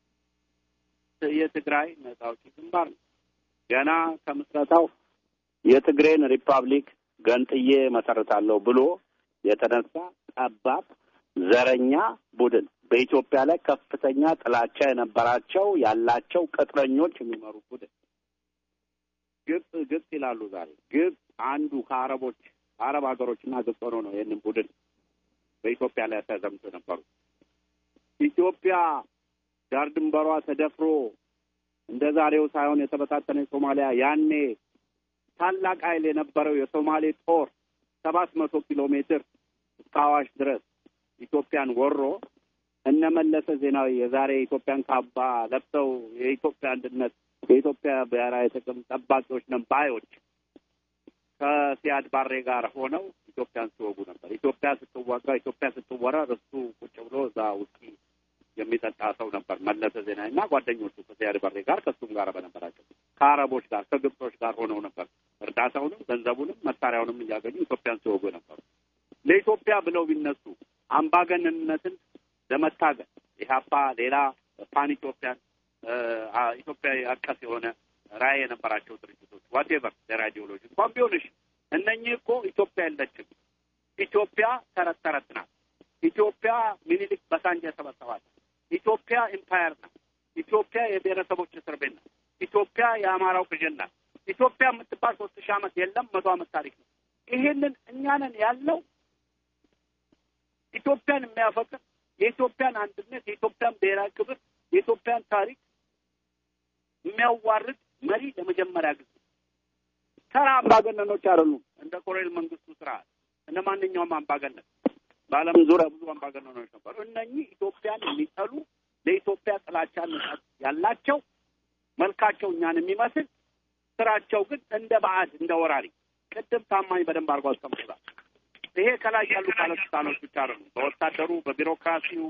የትግራይ ነጻ አውጪ ግንባር ነው። ገና ከምስረታው የትግሬን ሪፐብሊክ ገንጥዬ መሰረታለሁ ብሎ የተነሳ ጠባብ ዘረኛ ቡድን በኢትዮጵያ ላይ ከፍተኛ ጥላቻ የነበራቸው ያላቸው ቅጥረኞች የሚመሩ ቡድን ግብጽ ግብጽ ይላሉ ዛሬ። ግብጽ አንዱ ከአረቦች አረብ ሀገሮችና ግብጽ ሆኖ ነው ይህንን ቡድን በኢትዮጵያ ላይ ተዘምቶ ነበሩ። ኢትዮጵያ ዳር ድንበሯ ተደፍሮ እንደ ዛሬው ሳይሆን የተበታተነ ሶማሊያ ያኔ ታላቅ ኃይል የነበረው የሶማሌ ጦር ሰባት መቶ ኪሎ ሜትር እስከ አዋሽ ድረስ ኢትዮጵያን ወሮ እነ መለሰ ዜናዊ የዛሬ የኢትዮጵያን ካባ ለብሰው የኢትዮጵያ አንድነት የኢትዮጵያ ብሔራዊ ጥቅም ጠባቂዎች ነን ባዮች ከሲያድ ባሬ ጋር ሆነው ኢትዮጵያን ሲወጉ ነበር። ኢትዮጵያ ስትወጋ፣ ኢትዮጵያ ስትወረር እሱ ቁጭ ብሎ እዛ ውስኪ የሚጠጣ ሰው ነበር መለሰ ዜናዊ እና ጓደኞቹ ከሲያድ ባሬ ጋር ከእሱም ጋር በነበራቸው ከአረቦች ጋር ከግብጾች ጋር ሆነው ነበር እርዳታውንም ገንዘቡንም መሳሪያውንም እያገኙ ኢትዮጵያን ሲወጉ ነበሩ። ለኢትዮጵያ ብለው ቢነሱ አምባገነንነትን ለመታገል ኢህአፓ ሌላ ፓን ኢትዮጵያን ኢትዮጵያ አቀፍ የሆነ ራዕይ የነበራቸው ድርጅቶች ዋቴቨር ዜር አይዲዮሎጂ እንኳን ቢሆንሽ እነኚህ እኮ ኢትዮጵያ የለችም። ኢትዮጵያ ተረት ተረት ናት። ኢትዮጵያ ሚኒሊክ በሳንጃ የሰበሰባት ኢትዮጵያ ኢምፓየር ናት። ኢትዮጵያ የብሔረሰቦች እስር ቤት ናት። ኢትዮጵያ የአማራው ቅዥን ናት። ኢትዮጵያ የምትባል ሶስት ሺህ ዓመት የለም፣ መቶ ዓመት ታሪክ ነው። ይሄንን እኛንን ያለው ኢትዮጵያን የሚያፈቅር የኢትዮጵያን አንድነት፣ የኢትዮጵያን ብሔራዊ ክብር፣ የኢትዮጵያን ታሪክ የሚያዋርድ መሪ ለመጀመሪያ ጊዜ ተራ አምባገነኖች አይደሉም። እንደ ኮሎኔል መንግስቱ ስርዓት እንደ ማንኛውም አምባገነን በዓለም ዙሪያ ብዙ አምባገነኖች ነበሩ። እነኚህ ኢትዮጵያን የሚጠሉ ለኢትዮጵያ ጥላቻ ያላቸው መልካቸው እኛን የሚመስል ስራቸው ግን እንደ ባዕድ እንደ ወራሪ ቅድም ታማኝ በደንብ አድርጎ አስቀምጦታል። ይሄ ከላይ ያሉ ባለስልጣኖች ብቻ አይደሉም። በወታደሩ፣ በቢሮክራሲው፣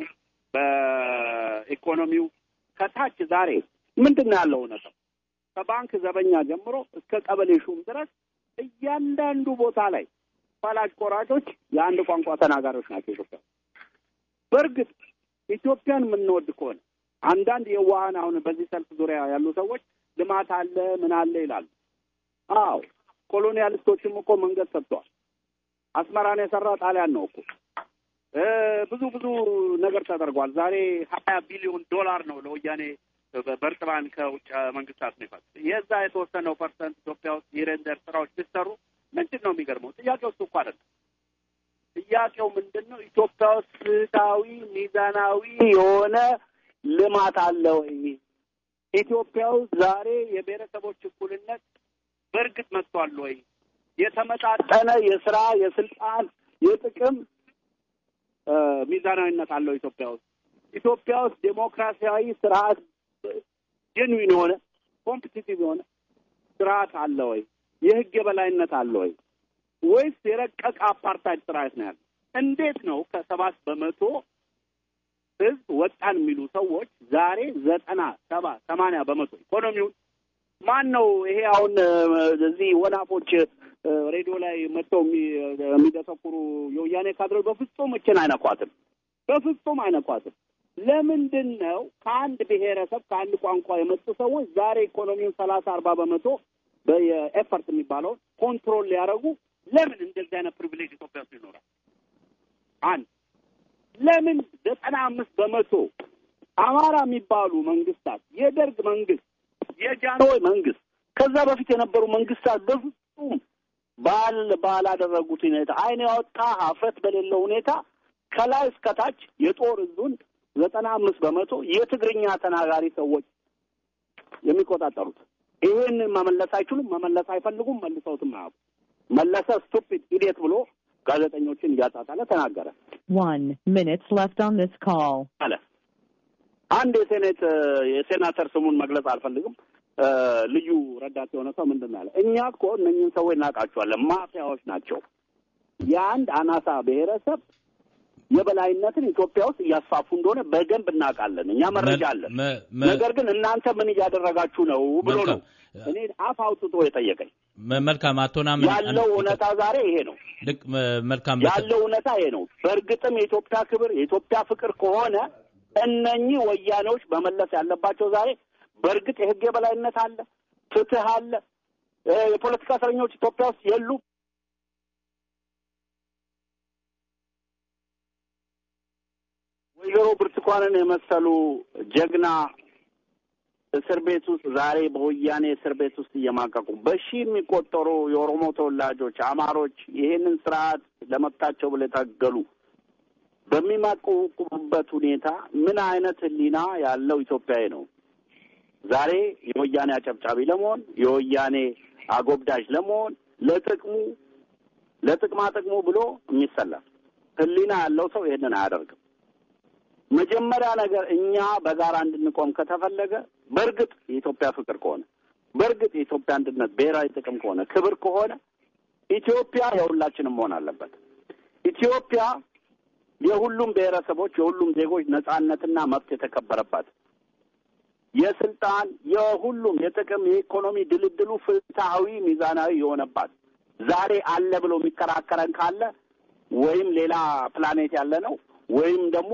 በኢኮኖሚው ከታች ዛሬ ምንድን ነው ያለው እውነታው? ከባንክ ዘበኛ ጀምሮ እስከ ቀበሌ ሹም ድረስ እያንዳንዱ ቦታ ላይ ፈላጭ ቆራጮች የአንድ ቋንቋ ተናጋሪዎች ናቸው። ኢትዮጵያ በእርግጥ ኢትዮጵያን የምንወድ ከሆነ አንዳንድ የዋሃን አሁን በዚህ ሰልፍ ዙሪያ ያሉ ሰዎች ልማት አለ ምን አለ ይላሉ። አዎ ኮሎኒያሊስቶችም እኮ መንገድ ሰጥተዋል። አስመራን የሰራ ጣሊያን ነው እኮ ብዙ ብዙ ነገር ተደርጓል። ዛሬ ሀያ ቢሊዮን ዶላር ነው ለወያኔ በእርጥባን ከውጭ መንግስታት ነው ይፋል። የዛ የተወሰነው ፐርሰንት ኢትዮጵያ ውስጥ የሬንደር ስራዎች ቢሰሩ ምንድን ነው የሚገርመው? ጥያቄው እሱ እኮ አይደለም። ጥያቄው ምንድን ነው? ኢትዮጵያ ውስጥ ፍትሃዊ ሚዛናዊ የሆነ ልማት አለ ወይ? ኢትዮጵያ ውስጥ ዛሬ የብሔረሰቦች እኩልነት በእርግጥ መጥቷል ወይ? የተመጣጠነ የስራ የስልጣን የጥቅም ሚዛናዊነት አለው ኢትዮጵያ ውስጥ ኢትዮጵያ ውስጥ ዴሞክራሲያዊ ስርዓት ጀንዊን የሆነ ኮምፒቲቲቭ የሆነ ስርዓት አለ ወይ? የህግ የበላይነት አለ ወይ? ወይስ የረቀቀ አፓርታይድ ስርዓት ነው ያለ? እንዴት ነው ከሰባት በመቶ ህዝብ ወጣን የሚሉ ሰዎች ዛሬ ዘጠና ሰባ ሰማንያ በመቶ ኢኮኖሚውን ማን ነው ይሄ አሁን እዚህ ወናፎች ሬዲዮ ላይ መጥተው የሚደሰኩሩ የወያኔ ካድሬዎች በፍጹም እችን አይነኳትም፣ በፍጹም አይነኳትም። ለምንድን ነው ከአንድ ብሔረሰብ ከአንድ ቋንቋ የመጡ ሰዎች ዛሬ ኢኮኖሚውን ሰላሳ አርባ በመቶ በኤፈርት የሚባለውን ኮንትሮል ሊያደርጉ ለምን እንደዚህ አይነት ፕሪቪሌጅ ኢትዮጵያ ውስጥ ይኖራል? አንድ ለምን ዘጠና አምስት በመቶ አማራ የሚባሉ መንግስታት የደርግ መንግስት የጃንሆይ መንግስት ከዛ በፊት የነበሩ መንግስታት በፍጹም ባል ባላደረጉት ሁኔታ አይን ያወጣ ሀፍረት በሌለው ሁኔታ ከላይ እስከታች የጦር እዙን ዘጠና አምስት በመቶ የትግርኛ ተናጋሪ ሰዎች የሚቆጣጠሩት ይሄንን መመለስ አይችሉም፣ መመለስ አይፈልጉም፣ መልሰውትም አያውቁ። መለሰ ስቱፒድ ኢዲየት ብሎ ጋዜጠኞችን እያጣጣለ ተናገረ። One minute left on this call. አለ አንድ የሴኔት የሴናተር ስሙን መግለጽ አልፈልግም ልዩ ረዳት የሆነ ሰው ምንድን ነው ያለ? እኛ እኮ እነኝህን ሰዎች እናውቃቸዋለን፣ ማፊያዎች ናቸው። የአንድ አናሳ ብሔረሰብ የበላይነትን ኢትዮጵያ ውስጥ እያስፋፉ እንደሆነ በደንብ እናውቃለን። እኛ መረጃ አለን። ነገር ግን እናንተ ምን እያደረጋችሁ ነው ብሎ ነው እኔ አፍ አውጥቶ የጠየቀኝ። መልካም አቶ ናምን ያለው እውነታ ዛሬ ይሄ ነው። ልክ መልካም ያለው እውነታ ይሄ ነው። በእርግጥም የኢትዮጵያ ክብር የኢትዮጵያ ፍቅር ከሆነ እነኚህ ወያኔዎች መመለስ ያለባቸው ዛሬ በእርግጥ የህግ የበላይነት አለ፣ ፍትህ አለ፣ የፖለቲካ እስረኞች ኢትዮጵያ ውስጥ የሉ ወይዘሮ ብርቱካንን የመሰሉ ጀግና እስር ቤት ውስጥ ዛሬ በወያኔ እስር ቤት ውስጥ እየማቀቁ በሺህ የሚቆጠሩ የኦሮሞ ተወላጆች፣ አማሮች ይሄንን ስርዓት ለመብታቸው ብለው የታገሉ በሚማቀቁበት ሁኔታ ምን አይነት ህሊና ያለው ኢትዮጵያዊ ነው ዛሬ የወያኔ አጨብጫቢ ለመሆን የወያኔ አጎብዳጅ ለመሆን ለጥቅሙ ለጥቅማ ጥቅሙ ብሎ የሚሰለፍ ህሊና ያለው ሰው ይሄንን አያደርግም። መጀመሪያ ነገር እኛ በጋራ እንድንቆም ከተፈለገ በእርግጥ የኢትዮጵያ ፍቅር ከሆነ በእርግጥ የኢትዮጵያ አንድነት ብሔራዊ ጥቅም ከሆነ ክብር ከሆነ ኢትዮጵያ የሁላችንም መሆን አለበት። ኢትዮጵያ የሁሉም ብሔረሰቦች የሁሉም ዜጎች ነጻነትና መብት የተከበረባት የስልጣን የሁሉም የጥቅም የኢኮኖሚ ድልድሉ ፍትሐዊ ሚዛናዊ የሆነባት ዛሬ አለ ብሎ የሚከራከረን ካለ ወይም ሌላ ፕላኔት ያለ ነው ወይም ደግሞ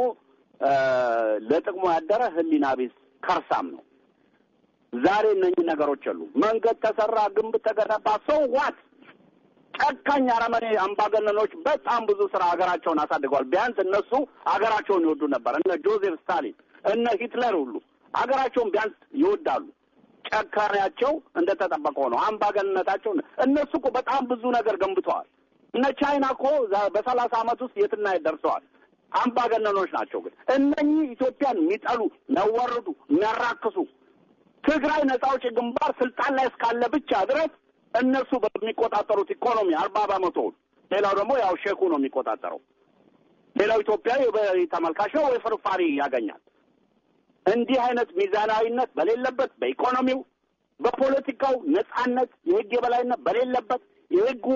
ለጥቅሙ ያደረ ሕሊና ቢስ ከርሳም ነው። ዛሬ እነኚህ ነገሮች አሉ። መንገድ ተሰራ፣ ግንብ ተገነባ፣ ሰው ዋት ጨካኝ አረመኔ አምባገነኖች በጣም ብዙ ስራ ሀገራቸውን አሳድገዋል። ቢያንስ እነሱ ሀገራቸውን ይወዱ ነበር። እነ ጆዜፍ ስታሊን እነ ሂትለር ሁሉ ሀገራቸውን ቢያንስ ይወዳሉ። ጨካኔያቸው እንደተጠበቀ ሆነው አምባገነነታቸው እነሱ እኮ በጣም ብዙ ነገር ገንብተዋል። እነ ቻይና እኮ በሰላሳ አመት ውስጥ የትና የት ደርሰዋል። አምባገነኖች ናቸው። ግን እነኚህ ኢትዮጵያን የሚጠሉ የሚያዋርዱ፣ የሚያራክሱ ትግራይ ነጻ አውጪ ግንባር ስልጣን ላይ እስካለ ብቻ ድረስ እነሱ በሚቆጣጠሩት ኢኮኖሚ አርባ በመቶውን ሌላው ደግሞ ያው ሼኩ ነው የሚቆጣጠረው። ሌላው ኢትዮጵያዊ ተመልካች ነው ወይ ፍርፋሪ ያገኛል። እንዲህ አይነት ሚዛናዊነት በሌለበት በኢኮኖሚው፣ በፖለቲካው ነጻነት፣ የህግ የበላይነት በሌለበት የህጉ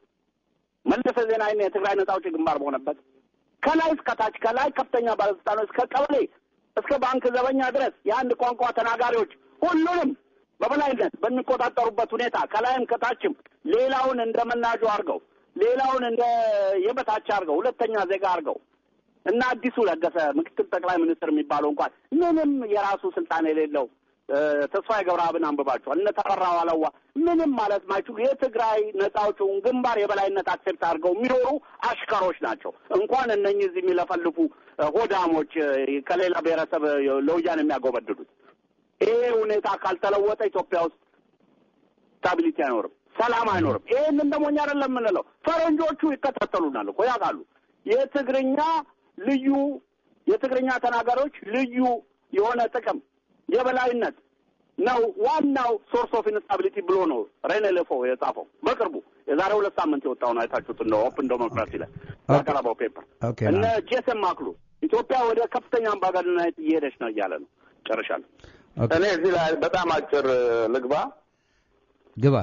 መለሰ ዜናዊና የትግራይ ነጻ አውጪ ግንባር በሆነበት ከላይ እስከ ታች ከላይ ከፍተኛ ባለስልጣኖች እስከ ቀበሌ እስከ ባንክ ዘበኛ ድረስ የአንድ ቋንቋ ተናጋሪዎች ሁሉንም በበላይነት በሚቆጣጠሩበት ሁኔታ ከላይም ከታችም ሌላውን እንደ መናጆ አድርገው ሌላውን እንደ የበታች አድርገው ሁለተኛ ዜጋ አድርገው እና አዲሱ ለገሰ ምክትል ጠቅላይ ሚኒስትር የሚባለው እንኳን ምንም የራሱ ስልጣን የሌለው ተስፋዬ ገብረአብን አንብባችኋል። እነ ተፈራ ዋለዋ ምንም ማለት ማይችሉ የትግራይ ነጻ አውጪውን ግንባር የበላይነት አክሴፕት አድርገው የሚኖሩ አሽከሮች ናቸው። እንኳን እነኚህ እዚህ የሚለፈልፉ ሆዳሞች ከሌላ ብሔረሰብ ለወያኔ የሚያጎበድዱት ይሄ ሁኔታ ካልተለወጠ ኢትዮጵያ ውስጥ ስታቢሊቲ አይኖርም፣ ሰላም አይኖርም። ይህንን ደግሞ እኛ አይደለም የምንለው፣ ፈረንጆቹ ይከታተሉናል እኮ ያውቃሉ። የትግርኛ ልዩ የትግርኛ ተናጋሪዎች ልዩ የሆነ ጥቅም የበላይነት ነው ዋናው ሶርስ ኦፍ ኢንስታቢሊቲ ብሎ ነው ሬኔ ሌፎ የጻፈው በቅርቡ የዛሬ ሁለት ሳምንት የወጣውን አይታችሁት እንደ ኦፕን ዴሞክራሲ ላይ ያቀረበው ፔፐር እነ ጄሰን ማክሉ ኢትዮጵያ ወደ ከፍተኛ አምባገነንነት እየሄደች ነው እያለ ነው። ጨርሻለሁ። እኔ እዚህ ላይ በጣም አጭር ልግባ ግባ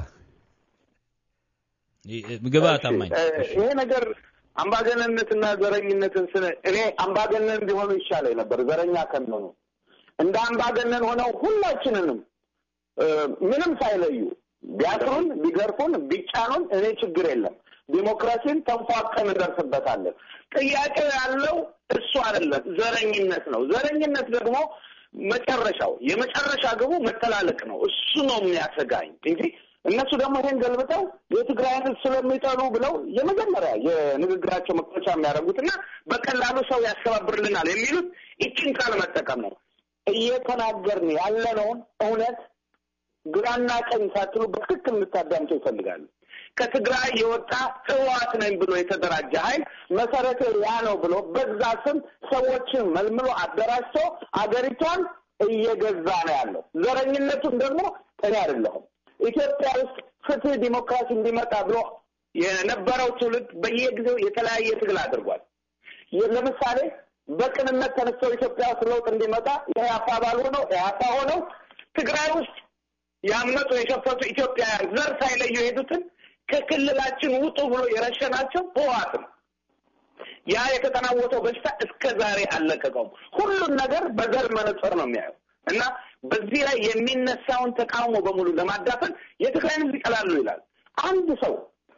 ግባ ታማኝ ይሄ ነገር አምባገነንነትና ዘረኝነትን ስነ እኔ አምባገነን እንዲሆኑ ይሻለኝ ነበር ዘረኛ ከሚሆኑ እንደ አምባገነን ሆነው ሁላችንንም ምንም ሳይለዩ ቢያስሩን፣ ቢገርፉን፣ ቢጫኑን እኔ ችግር የለም። ዲሞክራሲን ተንፏቀን እንደርስበታለን። ጥያቄው ያለው እሱ አይደለም፣ ዘረኝነት ነው። ዘረኝነት ደግሞ መጨረሻው የመጨረሻ ግቡ መተላለቅ ነው። እሱ ነው የሚያሰጋኝ እንጂ እነሱ ደግሞ ይሄን ገልብጠው የትግራይን ሕዝብ ስለሚጠሉ ብለው የመጀመሪያ የንግግራቸው መክፈቻ የሚያደርጉትና በቀላሉ ሰው ያስተባብርልናል የሚሉት ይችን ቃል መጠቀም ነው። እየተናገርን ያለነውን እውነት ግራና ቀኝ ሳትሉ በትክክል እንድታዳምጡ ይፈልጋሉ። ከትግራይ የወጣ ህወሓት ነኝ ብሎ የተደራጀ ኃይል መሰረተ ያ ነው ብሎ በዛ ስም ሰዎችን መልምሎ አደራጅቶ አገሪቷን እየገዛ ነው ያለው። ዘረኝነቱን ደግሞ እኔ አይደለሁም ኢትዮጵያ ውስጥ ፍትህ፣ ዲሞክራሲ እንዲመጣ ብሎ የነበረው ትውልድ በየጊዜው የተለያየ ትግል አድርጓል። ለምሳሌ በቅንነት ተነስተው ኢትዮጵያ ውስጥ ለውጥ እንዲመጣ የኢህአፓ አባል ሆነው ኢህአፓ ሆነው ትግራይ ውስጥ ያመጡ የሸፈቱ ኢትዮጵያውያን ዘር ሳይለዩ የሄዱትን ከክልላችን ውጡ ብሎ የረሸናቸው ህወሓት ነው። ያ የተጠናወተው በሽታ እስከ ዛሬ አልለቀቀውም። ሁሉን ነገር በዘር መነጽር ነው የሚያየው እና በዚህ ላይ የሚነሳውን ተቃውሞ በሙሉ ለማዳፈን የትግራይን ህዝብ ይጠላሉ ይላል። አንድ ሰው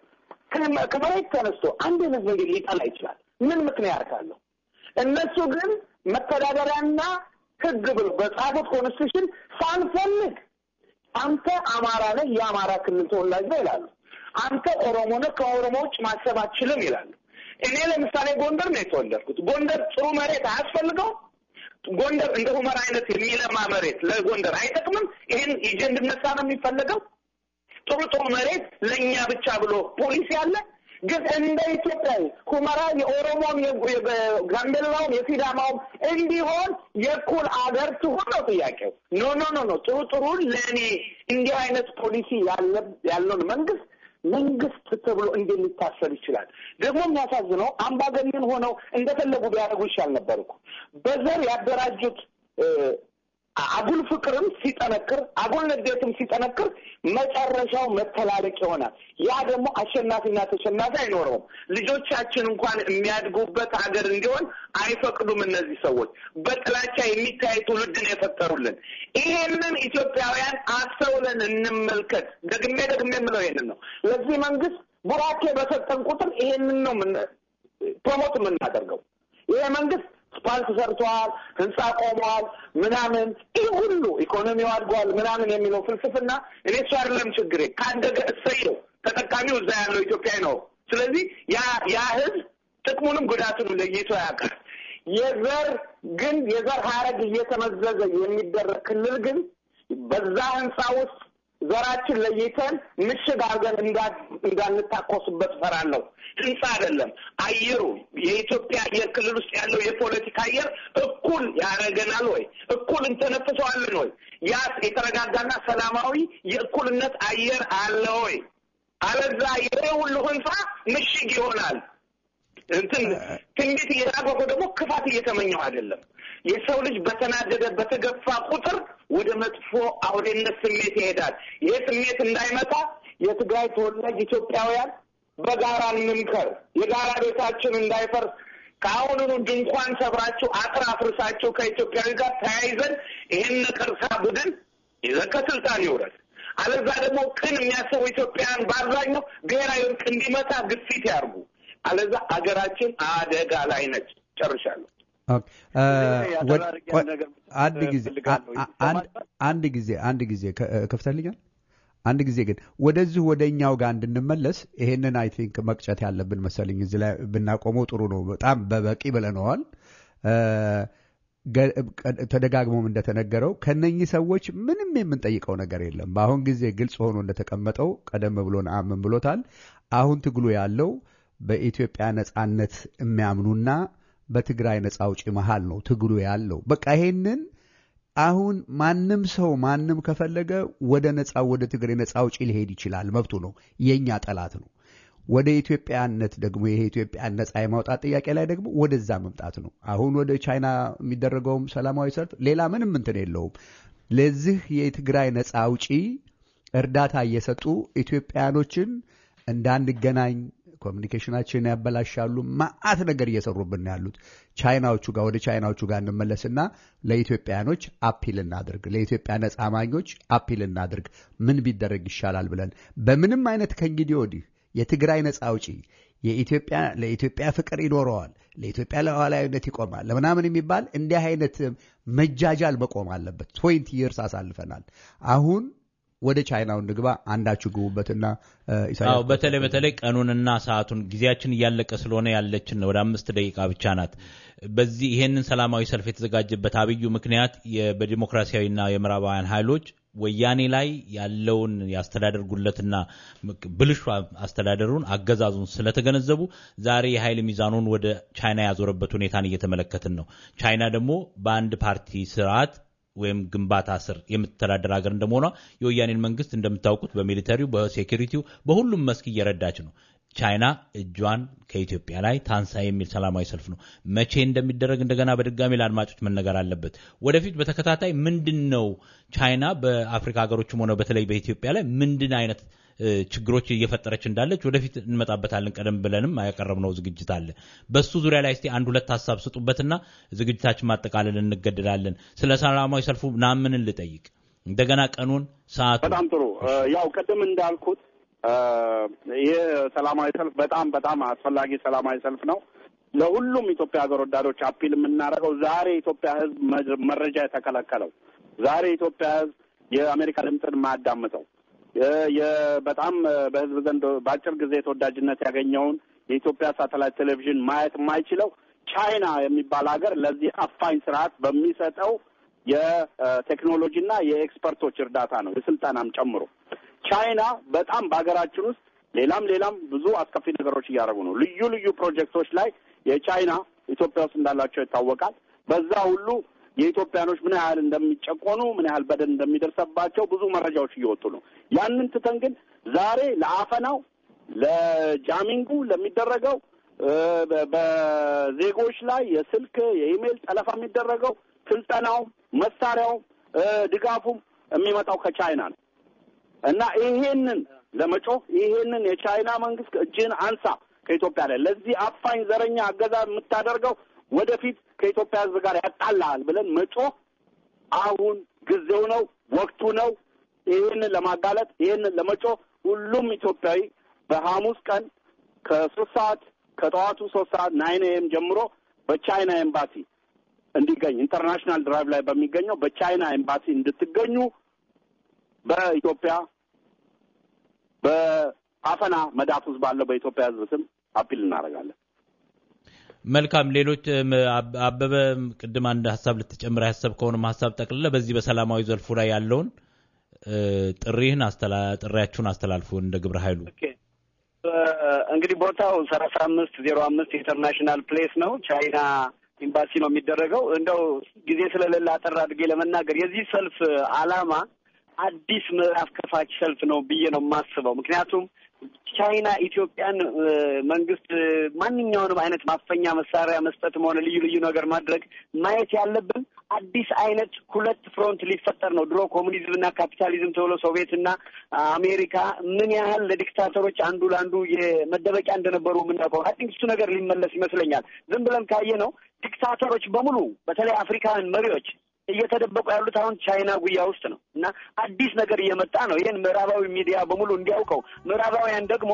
ከመሬት ተነስቶ አንድን ህዝብ እንዴት ሊጠላ ይችላል? ምን ምክንያት አለው? እነሱ ግን መተዳደሪያና ህግ ብሎ በጻፉት ኮንስቲቱሽን ሳንፈልግ አንተ አማራ ነህ፣ የአማራ ክልል ተወላጅ ነህ ይላሉ። አንተ ኦሮሞ ነህ፣ ከኦሮሞ ውጭ ማሰብ አትችልም ይላሉ። እኔ ለምሳሌ ጎንደር ነው የተወለድኩት። ጎንደር ጥሩ መሬት አያስፈልገው? ጎንደር እንደ ሁመራ አይነት የሚለማ መሬት ለጎንደር አይጠቅምም? ይህን ይዤ እንድነሳ ነው የሚፈለገው? ጥሩ ጥሩ መሬት ለእኛ ብቻ ብሎ ፖሊሲ አለ። ግን እንደ ኢትዮጵያዊ ሁመራ የኦሮሞም የጋምቤላውም የሲዳማውም እንዲሆን የእኩል አገር ትሁን ነው ጥያቄው። ኖ ኖ ኖ ኖ ጥሩ ጥሩን ለእኔ እንዲህ አይነት ፖሊሲ ያለውን መንግስት መንግስት ተብሎ እንዴት ሊታሰብ ይችላል? ደግሞ የሚያሳዝነው አምባገነን ሆነው እንደፈለጉ ቢያደርጉ ይሻል ነበር እኮ። በዘር ያደራጁት አጉል ፍቅርም ሲጠነክር አጉል ንዴትም ሲጠነክር መጨረሻው መተላለቅ ይሆናል። ያ ደግሞ አሸናፊና ተሸናፊ አይኖረውም። ልጆቻችን እንኳን የሚያድጉበት ሀገር እንዲሆን አይፈቅዱም። እነዚህ ሰዎች በጥላቻ የሚታይ ትውልድን የፈጠሩልን። ይሄንን ኢትዮጵያውያን አስተውለን እንመልከት። ደግሜ ደግሜ የምለው ይሄንን ነው። ለዚህ መንግስት ቡራኬ በሰጠን ቁጥር ይሄንን ነው ፕሮሞት የምናደርገው። ይሄ መንግስት ስፓልት ሰርተዋል፣ ህንፃ ቆመዋል፣ ምናምን ይህ ሁሉ ኢኮኖሚው አድጓል ምናምን የሚለው ፍልስፍና እኔ እሱ አይደለም ችግሬ። ካደገ እሰየው፣ ተጠቃሚው እዛ ያለው ኢትዮጵያዊ ነው። ስለዚህ ያ ያ ህዝብ ጥቅሙንም ጉዳቱንም ለይቶ ያውቃል። የዘር ግን የዘር ሀረግ እየተመዘዘ የሚደረግ ክልል ግን በዛ ህንፃ ውስጥ ዘራችን ለይተን ምሽግ አድርገን እንዳንታኮስበት ፈራለሁ። ህንፃ አይደለም አየሩ፣ የኢትዮጵያ አየር ክልል ውስጥ ያለው የፖለቲካ አየር እኩል ያደረገናል ወይ? እኩል እንተነፍሰዋለን ወይ? ያ የተረጋጋና ሰላማዊ የእኩልነት አየር አለ ወይ? አለዛ ይሄ ሁሉ ህንፃ ምሽግ ይሆናል። እንትን ትንቢት እየታገኩ ደግሞ ክፋት እየተመኘው አይደለም። የሰው ልጅ በተናደደ በተገፋ ቁጥር ወደ መጥፎ አውሬነት ስሜት ይሄዳል። ይህ ስሜት እንዳይመጣ የትግራይ ተወላጅ ኢትዮጵያውያን በጋራ እንምከር። የጋራ ቤታችን እንዳይፈርስ ከአሁኑኑ ድንኳን ሰብራችሁ አጥር አፍርሳችሁ ከኢትዮጵያዊ ጋር ተያይዘን ይህን ነቀርሳ ቡድን ይዘን ከስልጣን ይውረድ። አለዛ ደግሞ ቅን የሚያስቡ ኢትዮጵያውያን በአብዛኛው ብሔራዊ እርቅ እንዲመጣ ግፊት ያርጉ። አለዛ አገራችን አደጋ ላይ ነች። ጨርሻለሁ። አንድ ጊዜ አንድ ጊዜ አንድ ጊዜ ከፍተልኛል። አንድ ጊዜ ግን ወደዚህ ወደ እኛው ጋር እንድንመለስ ይሄንን አይ ቲንክ መቅጨት ያለብን መሰለኝ። እዚህ ላይ ብናቆመው ጥሩ ነው። በጣም በበቂ ብለነዋል። ተደጋግሞም እንደተነገረው ከነኚህ ሰዎች ምንም የምንጠይቀው ነገር የለም። በአሁን ጊዜ ግልጽ ሆኖ እንደተቀመጠው ቀደም ብሎ ነአምን ብሎታል። አሁን ትግሉ ያለው በኢትዮጵያ ነጻነት የሚያምኑና በትግራይ ነጻ አውጪ መሃል ነው ትግሉ ያለው። በቃ ይሄንን አሁን ማንም ሰው ማንም ከፈለገ ወደ ነጻ ወደ ትግሬ ነጻ አውጪ ሊሄድ ይችላል፣ መብቱ ነው። የእኛ ጠላት ነው። ወደ ኢትዮጵያነት ደግሞ ይሄ ኢትዮጵያን ነጻ የማውጣት ጥያቄ ላይ ደግሞ ወደዛ መምጣት ነው። አሁን ወደ ቻይና የሚደረገውም ሰላማዊ ሰልፍ ሌላ ምንም እንትን የለውም። ለዚህ የትግራይ ነጻ አውጪ እርዳታ እየሰጡ ኢትዮጵያኖችን እንዳንገናኝ ኮሚኒኬሽናችን ያበላሻሉ። ማአት ነገር እየሰሩብን ያሉት ቻይናዎቹ ጋር ወደ ቻይናዎቹ ጋር እንመለስና ለኢትዮጵያኖች አፒል እናድርግ፣ ለኢትዮጵያ ነጻ አማኞች አፒል እናድርግ። ምን ቢደረግ ይሻላል ብለን በምንም አይነት ከእንግዲህ ወዲህ የትግራይ ነጻ አውጪ የኢትዮጵያ ለኢትዮጵያ ፍቅር ይኖረዋል፣ ለኢትዮጵያ ሉዓላዊነት ይቆማል ለምናምን የሚባል እንዲህ አይነት መጃጃል መቆም አለበት። ትዌንቲ ይርስ አሳልፈናል። አሁን ወደ ቻይናው እንግባ። አንዳችሁ ግቡበትና አዎ፣ በተለይ በተለይ ቀኑንና ሰዓቱን ጊዜያችን እያለቀ ስለሆነ ያለችን ወደ አምስት ደቂቃ ብቻ ናት። በዚህ ይሄንን ሰላማዊ ሰልፍ የተዘጋጀበት አብዩ ምክንያት በዲሞክራሲያዊና የምዕራባውያን ኃይሎች ወያኔ ላይ ያለውን የአስተዳደር ጉለትና ብልሹ አስተዳደሩን አገዛዙን ስለተገነዘቡ ዛሬ የኃይል ሚዛኑን ወደ ቻይና ያዞረበት ሁኔታን እየተመለከትን ነው። ቻይና ደግሞ በአንድ ፓርቲ ስርዓት ወይም ግንባታ ስር የምትተዳደር ሀገር እንደመሆኗ የወያኔን መንግስት እንደምታውቁት በሚሊተሪው፣ በሴኪሪቲው፣ በሁሉም መስክ እየረዳች ነው። ቻይና እጇን ከኢትዮጵያ ላይ ታንሳ የሚል ሰላማዊ ሰልፍ ነው። መቼ እንደሚደረግ እንደገና በድጋሚ ለአድማጮች መነገር አለበት። ወደፊት በተከታታይ ምንድን ነው ቻይና በአፍሪካ ሀገሮችም ሆነ በተለይ በኢትዮጵያ ላይ ምንድን አይነት ችግሮች እየፈጠረች እንዳለች ወደፊት እንመጣበታለን። ቀደም ብለንም ያቀረብነው ዝግጅት አለ። በሱ ዙሪያ ላይ እስቲ አንድ ሁለት ሀሳብ ስጡበትና ዝግጅታችን ማጠቃለል እንገደዳለን። ስለ ሰላማዊ ሰልፉ ናምንን ልጠይቅ እንደገና ቀኑን፣ ሰዓቱ። በጣም ጥሩ። ያው ቅድም እንዳልኩት ይህ ሰላማዊ ሰልፍ በጣም በጣም አስፈላጊ ሰላማዊ ሰልፍ ነው። ለሁሉም ኢትዮጵያ ሀገር ወዳዶች አፒል የምናደርገው ዛሬ የኢትዮጵያ ሕዝብ መረጃ የተከለከለው ዛሬ የኢትዮጵያ ሕዝብ የአሜሪካ ድምፅን የማያዳምጠው በጣም በህዝብ ዘንድ በአጭር ጊዜ ተወዳጅነት ያገኘውን የኢትዮጵያ ሳተላይት ቴሌቪዥን ማየት የማይችለው ቻይና የሚባል ሀገር ለዚህ አፋኝ ስርዓት በሚሰጠው የቴክኖሎጂና የኤክስፐርቶች እርዳታ ነው፣ የስልጠናም ጨምሮ ቻይና በጣም በሀገራችን ውስጥ ሌላም ሌላም ብዙ አስከፊ ነገሮች እያደረጉ ነው። ልዩ ልዩ ፕሮጀክቶች ላይ የቻይና ኢትዮጵያ ውስጥ እንዳላቸው ይታወቃል። በዛ ሁሉ የኢትዮጵያኖች ምን ያህል እንደሚጨቆኑ ምን ያህል በደል እንደሚደርሰባቸው ብዙ መረጃዎች እየወጡ ነው። ያንን ትተን ግን ዛሬ ለአፈናው፣ ለጃሚንጉ ለሚደረገው በዜጎች ላይ የስልክ የኢሜይል ጠለፋ የሚደረገው ስልጠናው፣ መሳሪያው ድጋፉም የሚመጣው ከቻይና ነው እና ይሄንን ለመጮህ ይሄንን የቻይና መንግስት እጅህን አንሳ ከኢትዮጵያ ላይ ለዚህ አፋኝ ዘረኛ አገዛዝ የምታደርገው ወደፊት ከኢትዮጵያ ሕዝብ ጋር ያጣላሃል ብለን መጮህ አሁን ጊዜው ነው፣ ወቅቱ ነው። ይህንን ለማጋለጥ ይህንን ለመጮህ ሁሉም ኢትዮጵያዊ በሐሙስ ቀን ከሶስት ሰዓት ከጠዋቱ ሶስት ሰዓት ናይን ኤም ጀምሮ በቻይና ኤምባሲ እንዲገኝ ኢንተርናሽናል ድራይቭ ላይ በሚገኘው በቻይና ኤምባሲ እንድትገኙ በኢትዮጵያ በአፈና መዳፍ ውስጥ ባለው በኢትዮጵያ ሕዝብ ስም አፒል እናደርጋለን። መልካም። ሌሎች አበበ ቅድም አንድ ሀሳብ ልትጨምር ያሰብከውንም ሀሳብ ጠቅልለ በዚህ በሰላማዊ ዘልፉ ላይ ያለውን ጥሪህን ጥሪያችሁን አስተላልፉ እንደ ግብረ ኃይሉ። እንግዲህ ቦታው ሰላሳ አምስት ዜሮ አምስት ኢንተርናሽናል ፕሌስ ነው። ቻይና ኤምባሲ ነው የሚደረገው። እንደው ጊዜ ስለሌለ አጠር አድርጌ ለመናገር የዚህ ሰልፍ ዓላማ አዲስ ምዕራፍ ከፋች ሰልፍ ነው ብዬ ነው የማስበው። ምክንያቱም ቻይና ኢትዮጵያን መንግስት ማንኛውንም አይነት ማፈኛ መሳሪያ መስጠትም ሆነ ልዩ ልዩ ነገር ማድረግ ማየት ያለብን አዲስ አይነት ሁለት ፍሮንት ሊፈጠር ነው። ድሮ ኮሙኒዝም እና ካፒታሊዝም ተብሎ ሶቪየት እና አሜሪካ ምን ያህል ለዲክታተሮች አንዱ ለአንዱ የመደበቂያ እንደነበሩ የምናውቀው አይ ቲንክ እሱ ነገር ሊመለስ ይመስለኛል። ዝም ብለን ካየ ነው ዲክታተሮች በሙሉ በተለይ አፍሪካውያን መሪዎች እየተደበቁ ያሉት አሁን ቻይና ጉያ ውስጥ ነው እና አዲስ ነገር እየመጣ ነው። ይህን ምዕራባዊ ሚዲያ በሙሉ እንዲያውቀው፣ ምዕራባውያን ደግሞ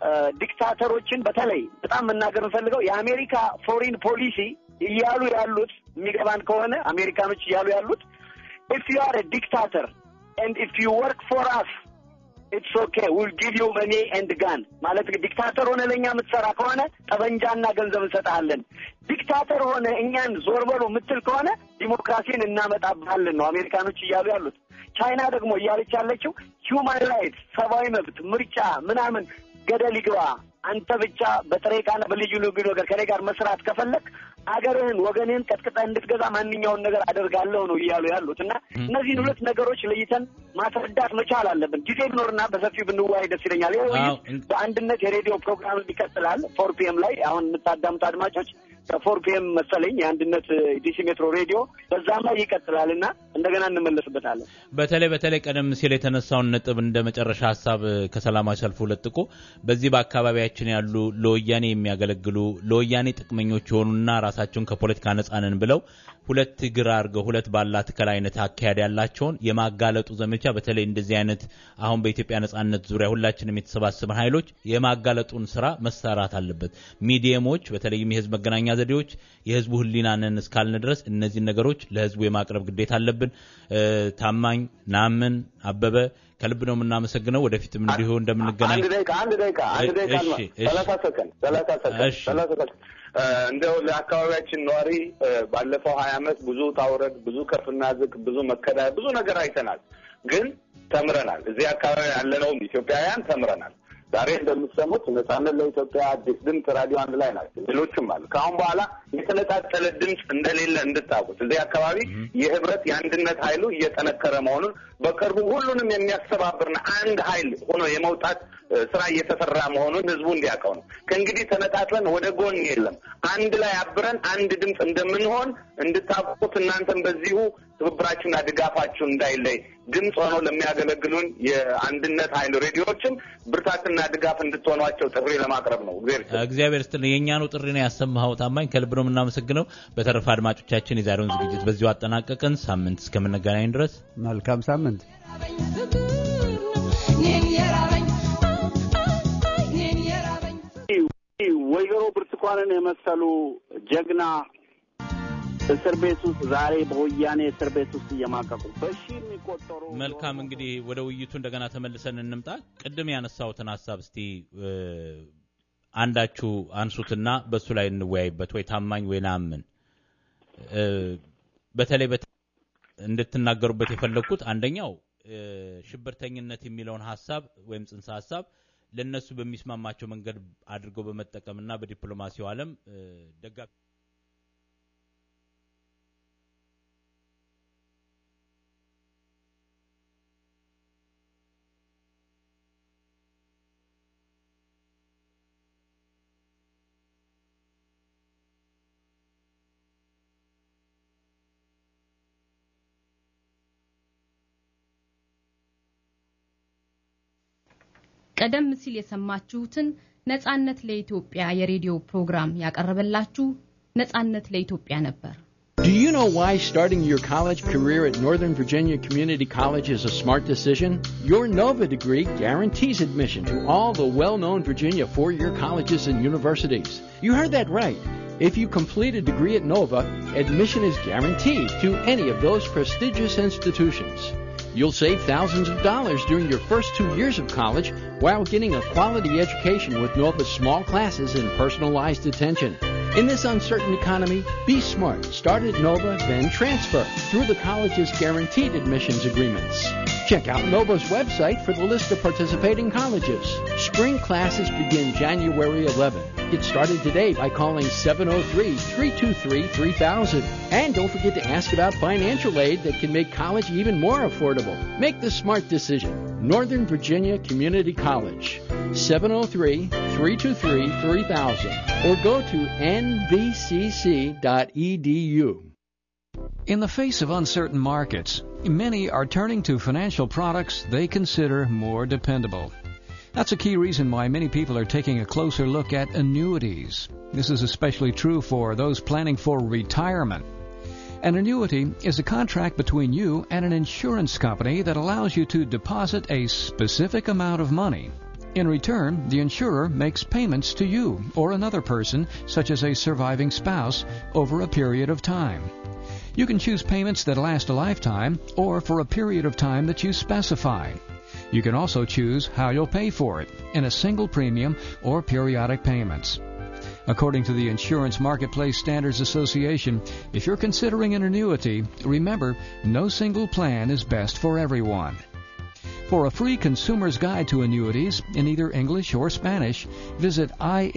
ዲክታተሮችን በተለይ በጣም መናገር እንፈልገው የአሜሪካ ፎሪን ፖሊሲ እያሉ ያሉት የሚገባን ከሆነ አሜሪካኖች እያሉ ያሉት ኢፍ ዩ አር ዲክታተር ኤንድ ኢፍ ዩ ወርክ ፎር አስ ኢትስ ኦኬ ዊል ጊቭ ዩ መኒ ኤንድ ጋን ማለት ዲክታተር ሆነ ለእኛ የምትሰራ ከሆነ ጠበንጃና ገንዘብ እንሰጥሃለን። ዲክታተር ሆነ እኛን ዞር በሉ የምትል ከሆነ ዲሞክራሲን እናመጣብሃለን ነው አሜሪካኖች እያሉ ያሉት። ቻይና ደግሞ እያለች ያለችው ሂውማን ራይትስ ሰብአዊ መብት፣ ምርጫ ምናምን ገደል ይግባ አንተ ብቻ በጥሬ ዕቃና በልዩ ልዩ ነገር ከኔ ጋር መስራት ከፈለግ አገርህን ወገንህን ቀጥቅጠህ እንድትገዛ ማንኛውን ነገር አደርጋለሁ ነው እያሉ ያሉት እና እነዚህን ሁለት ነገሮች ለይተን ማስረዳት መቻል አለብን። ጊዜ ቢኖርና በሰፊው ብንወያይ ደስ ይለኛል። ይህ ውይይት በአንድነት የሬዲዮ ፕሮግራም ይቀጥላል። ፎር ፒኤም ላይ አሁን የምታዳምጡ አድማጮች ከፎር ፒኤም መሰለኝ የአንድነት ዲሲ ሜትሮ ሬዲዮ በዛም ላይ ይቀጥላል እና እንደገና እንመለስበታለን። በተለይ በተለይ ቀደም ሲል የተነሳውን ነጥብ እንደ መጨረሻ ሀሳብ ከሰላማዊ ሰልፉ ለጥቆ በዚህ በአካባቢያችን ያሉ ለወያኔ የሚያገለግሉ ለወያኔ ጥቅመኞች የሆኑና ራሳቸውን ከፖለቲካ ነጻንን ብለው ሁለት እግር አድርገው ሁለት ባላ ትከል አይነት አካሄድ ያላቸውን የማጋለጡ ዘመቻ በተለይ እንደዚህ አይነት አሁን በኢትዮጵያ ነጻነት ዙሪያ ሁላችንም የተሰባሰበን ኃይሎች የማጋለጡን ስራ መሰራት አለበት። ሚዲየሞች በተለይም የህዝብ መገናኛ ዘዴዎች የህዝቡ ህሊናንን እስካልን ድረስ እነዚህን ነገሮች ለህዝቡ የማቅረብ ግዴታ አለብን። ታማኝ ናምን አበበ ከልብ ነው የምናመሰግነው። ወደፊትም እንዲሁ እንደምንገናኝ አንድ ደቂቃ አንድ ደቂቃ አንድ ደቂቃ ሰላሳ ሰከንድ ሰላሳ ሰከንድ ሰላሳ ሰከንድ እንደው ለአካባቢያችን ነዋሪ ባለፈው ሀያ ዓመት ብዙ ታውረድ፣ ብዙ ከፍና ዝቅ፣ ብዙ መከዳ፣ ብዙ ነገር አይተናል። ግን ተምረናል። እዚህ አካባቢ ያለነውም ኢትዮጵያውያን ተምረናል። ዛሬ እንደምትሰሙት ነጻነት ለኢትዮጵያ አዲስ ድምፅ ራዲዮ አንድ ላይ ናቸው። ሌሎችም አሉ። ከአሁን በኋላ የተነጣጠለ ድምፅ እንደሌለ እንድታውቁት እዚህ አካባቢ የህብረት የአንድነት ኃይሉ እየጠነከረ መሆኑን በቅርቡ ሁሉንም የሚያስተባብርና አንድ ኃይል ሆኖ የመውጣት ስራ እየተሰራ መሆኑን ህዝቡ እንዲያውቀው ነው። ከእንግዲህ ተነጣጥለን ወደ ጎን የለም። አንድ ላይ አብረን አንድ ድምፅ እንደምንሆን እንድታውቁት እናንተም በዚሁ ትብብራችሁና ድጋፋችሁ እንዳይለይ ድምፅ ሆነው ለሚያገለግሉን የአንድነት ኃይል ሬዲዮዎችም ብርታትና ድጋፍ እንድትሆኗቸው ጥሪ ለማቅረብ ነው። እግዚአብሔር ይስጥልኝ። የእኛኑ ጥሪ ነው ያሰማኸው ታማኝ፣ ከልብ ነው የምናመሰግነው። በተረፈ አድማጮቻችን የዛሬውን ዝግጅት በዚሁ አጠናቀቅን። ሳምንት እስከምንገናኝ ድረስ መልካም ሳምንት። ወይዘሮ ብርቱካንን የመሰሉ ጀግና እስር ቤት ውስጥ ዛሬ በወያኔ እስር ቤት ውስጥ እየማቀቁ በሺ የሚቆጠሩ መልካም እንግዲህ ወደ ውይይቱ እንደገና ተመልሰን እንምጣ። ቅድም ያነሳሁትን ሀሳብ እስቲ አንዳችሁ አንሱትና በእሱ ላይ እንወያይበት። ወይ ታማኝ ወይ ናምን በተለይ እንድትናገሩበት የፈለግኩት አንደኛው ሽብርተኝነት የሚለውን ሀሳብ ወይም ጽንሰ ሀሳብ ለእነሱ በሚስማማቸው መንገድ አድርገው በመጠቀምና በዲፕሎማሲው ዓለም ደጋፊ ቀደም ሲል የሰማችሁትን ነጻነት ለኢትዮጵያ የሬዲዮ ፕሮግራም ያቀረበላችሁ ነጻነት ለኢትዮጵያ ነበር። Do you know why starting your college career at Northern Virginia Community College is a smart decision? Your NOVA degree guarantees admission to all the well known Virginia four year colleges and universities. You heard that right. If you complete a degree at NOVA, admission is guaranteed to any of those prestigious institutions. You'll save thousands of dollars during your first two years of college while getting a quality education with NOVA's small classes and personalized attention. In this uncertain economy, be smart. Start at Nova, then transfer through the college's guaranteed admissions agreements. Check out Nova's website for the list of participating colleges. Spring classes begin January 11. Get started today by calling 703 323 3000. And don't forget to ask about financial aid that can make college even more affordable. Make the smart decision. Northern Virginia Community College. 703 323 3000 or go to nvcc.edu. In the face of uncertain markets, many are turning to financial products they consider more dependable. That's a key reason why many people are taking a closer look at annuities. This is especially true for those planning for retirement. An annuity is a contract between you and an insurance company that allows you to deposit a specific amount of money. In return, the insurer makes payments to you or another person, such as a surviving spouse, over a period of time. You can choose payments that last a lifetime or for a period of time that you specify. You can also choose how you'll pay for it in a single premium or periodic payments. According to the Insurance Marketplace Standards Association, if you're considering an annuity, remember no single plan is best for everyone. For a free consumer's guide to annuities in either English or Spanish, visit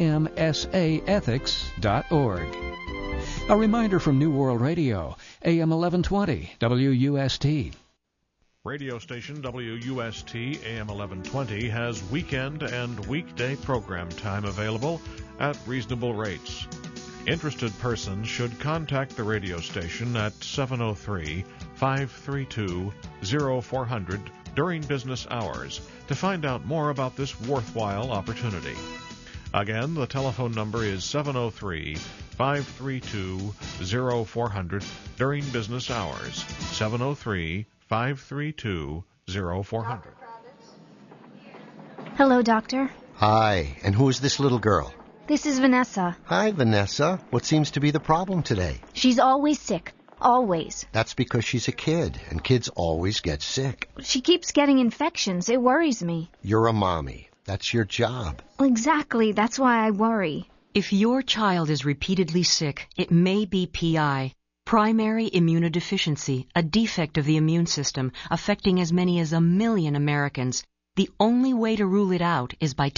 imsaethics.org. A reminder from New World Radio, AM 1120, WUST. Radio station WUST AM 1120 has weekend and weekday program time available at reasonable rates. Interested persons should contact the radio station at 703 532 0400 during business hours to find out more about this worthwhile opportunity. Again, the telephone number is 703 532 0400 during business hours. 703 532 0400. Hello, Doctor. Hi, and who is this little girl? This is Vanessa. Hi, Vanessa. What seems to be the problem today? She's always sick. Always. That's because she's a kid, and kids always get sick. She keeps getting infections. It worries me. You're a mommy. That's your job. Exactly. That's why I worry. If your child is repeatedly sick, it may be PI. Primary immunodeficiency, a defect of the immune system affecting as many as a million Americans. The only way to rule it out is by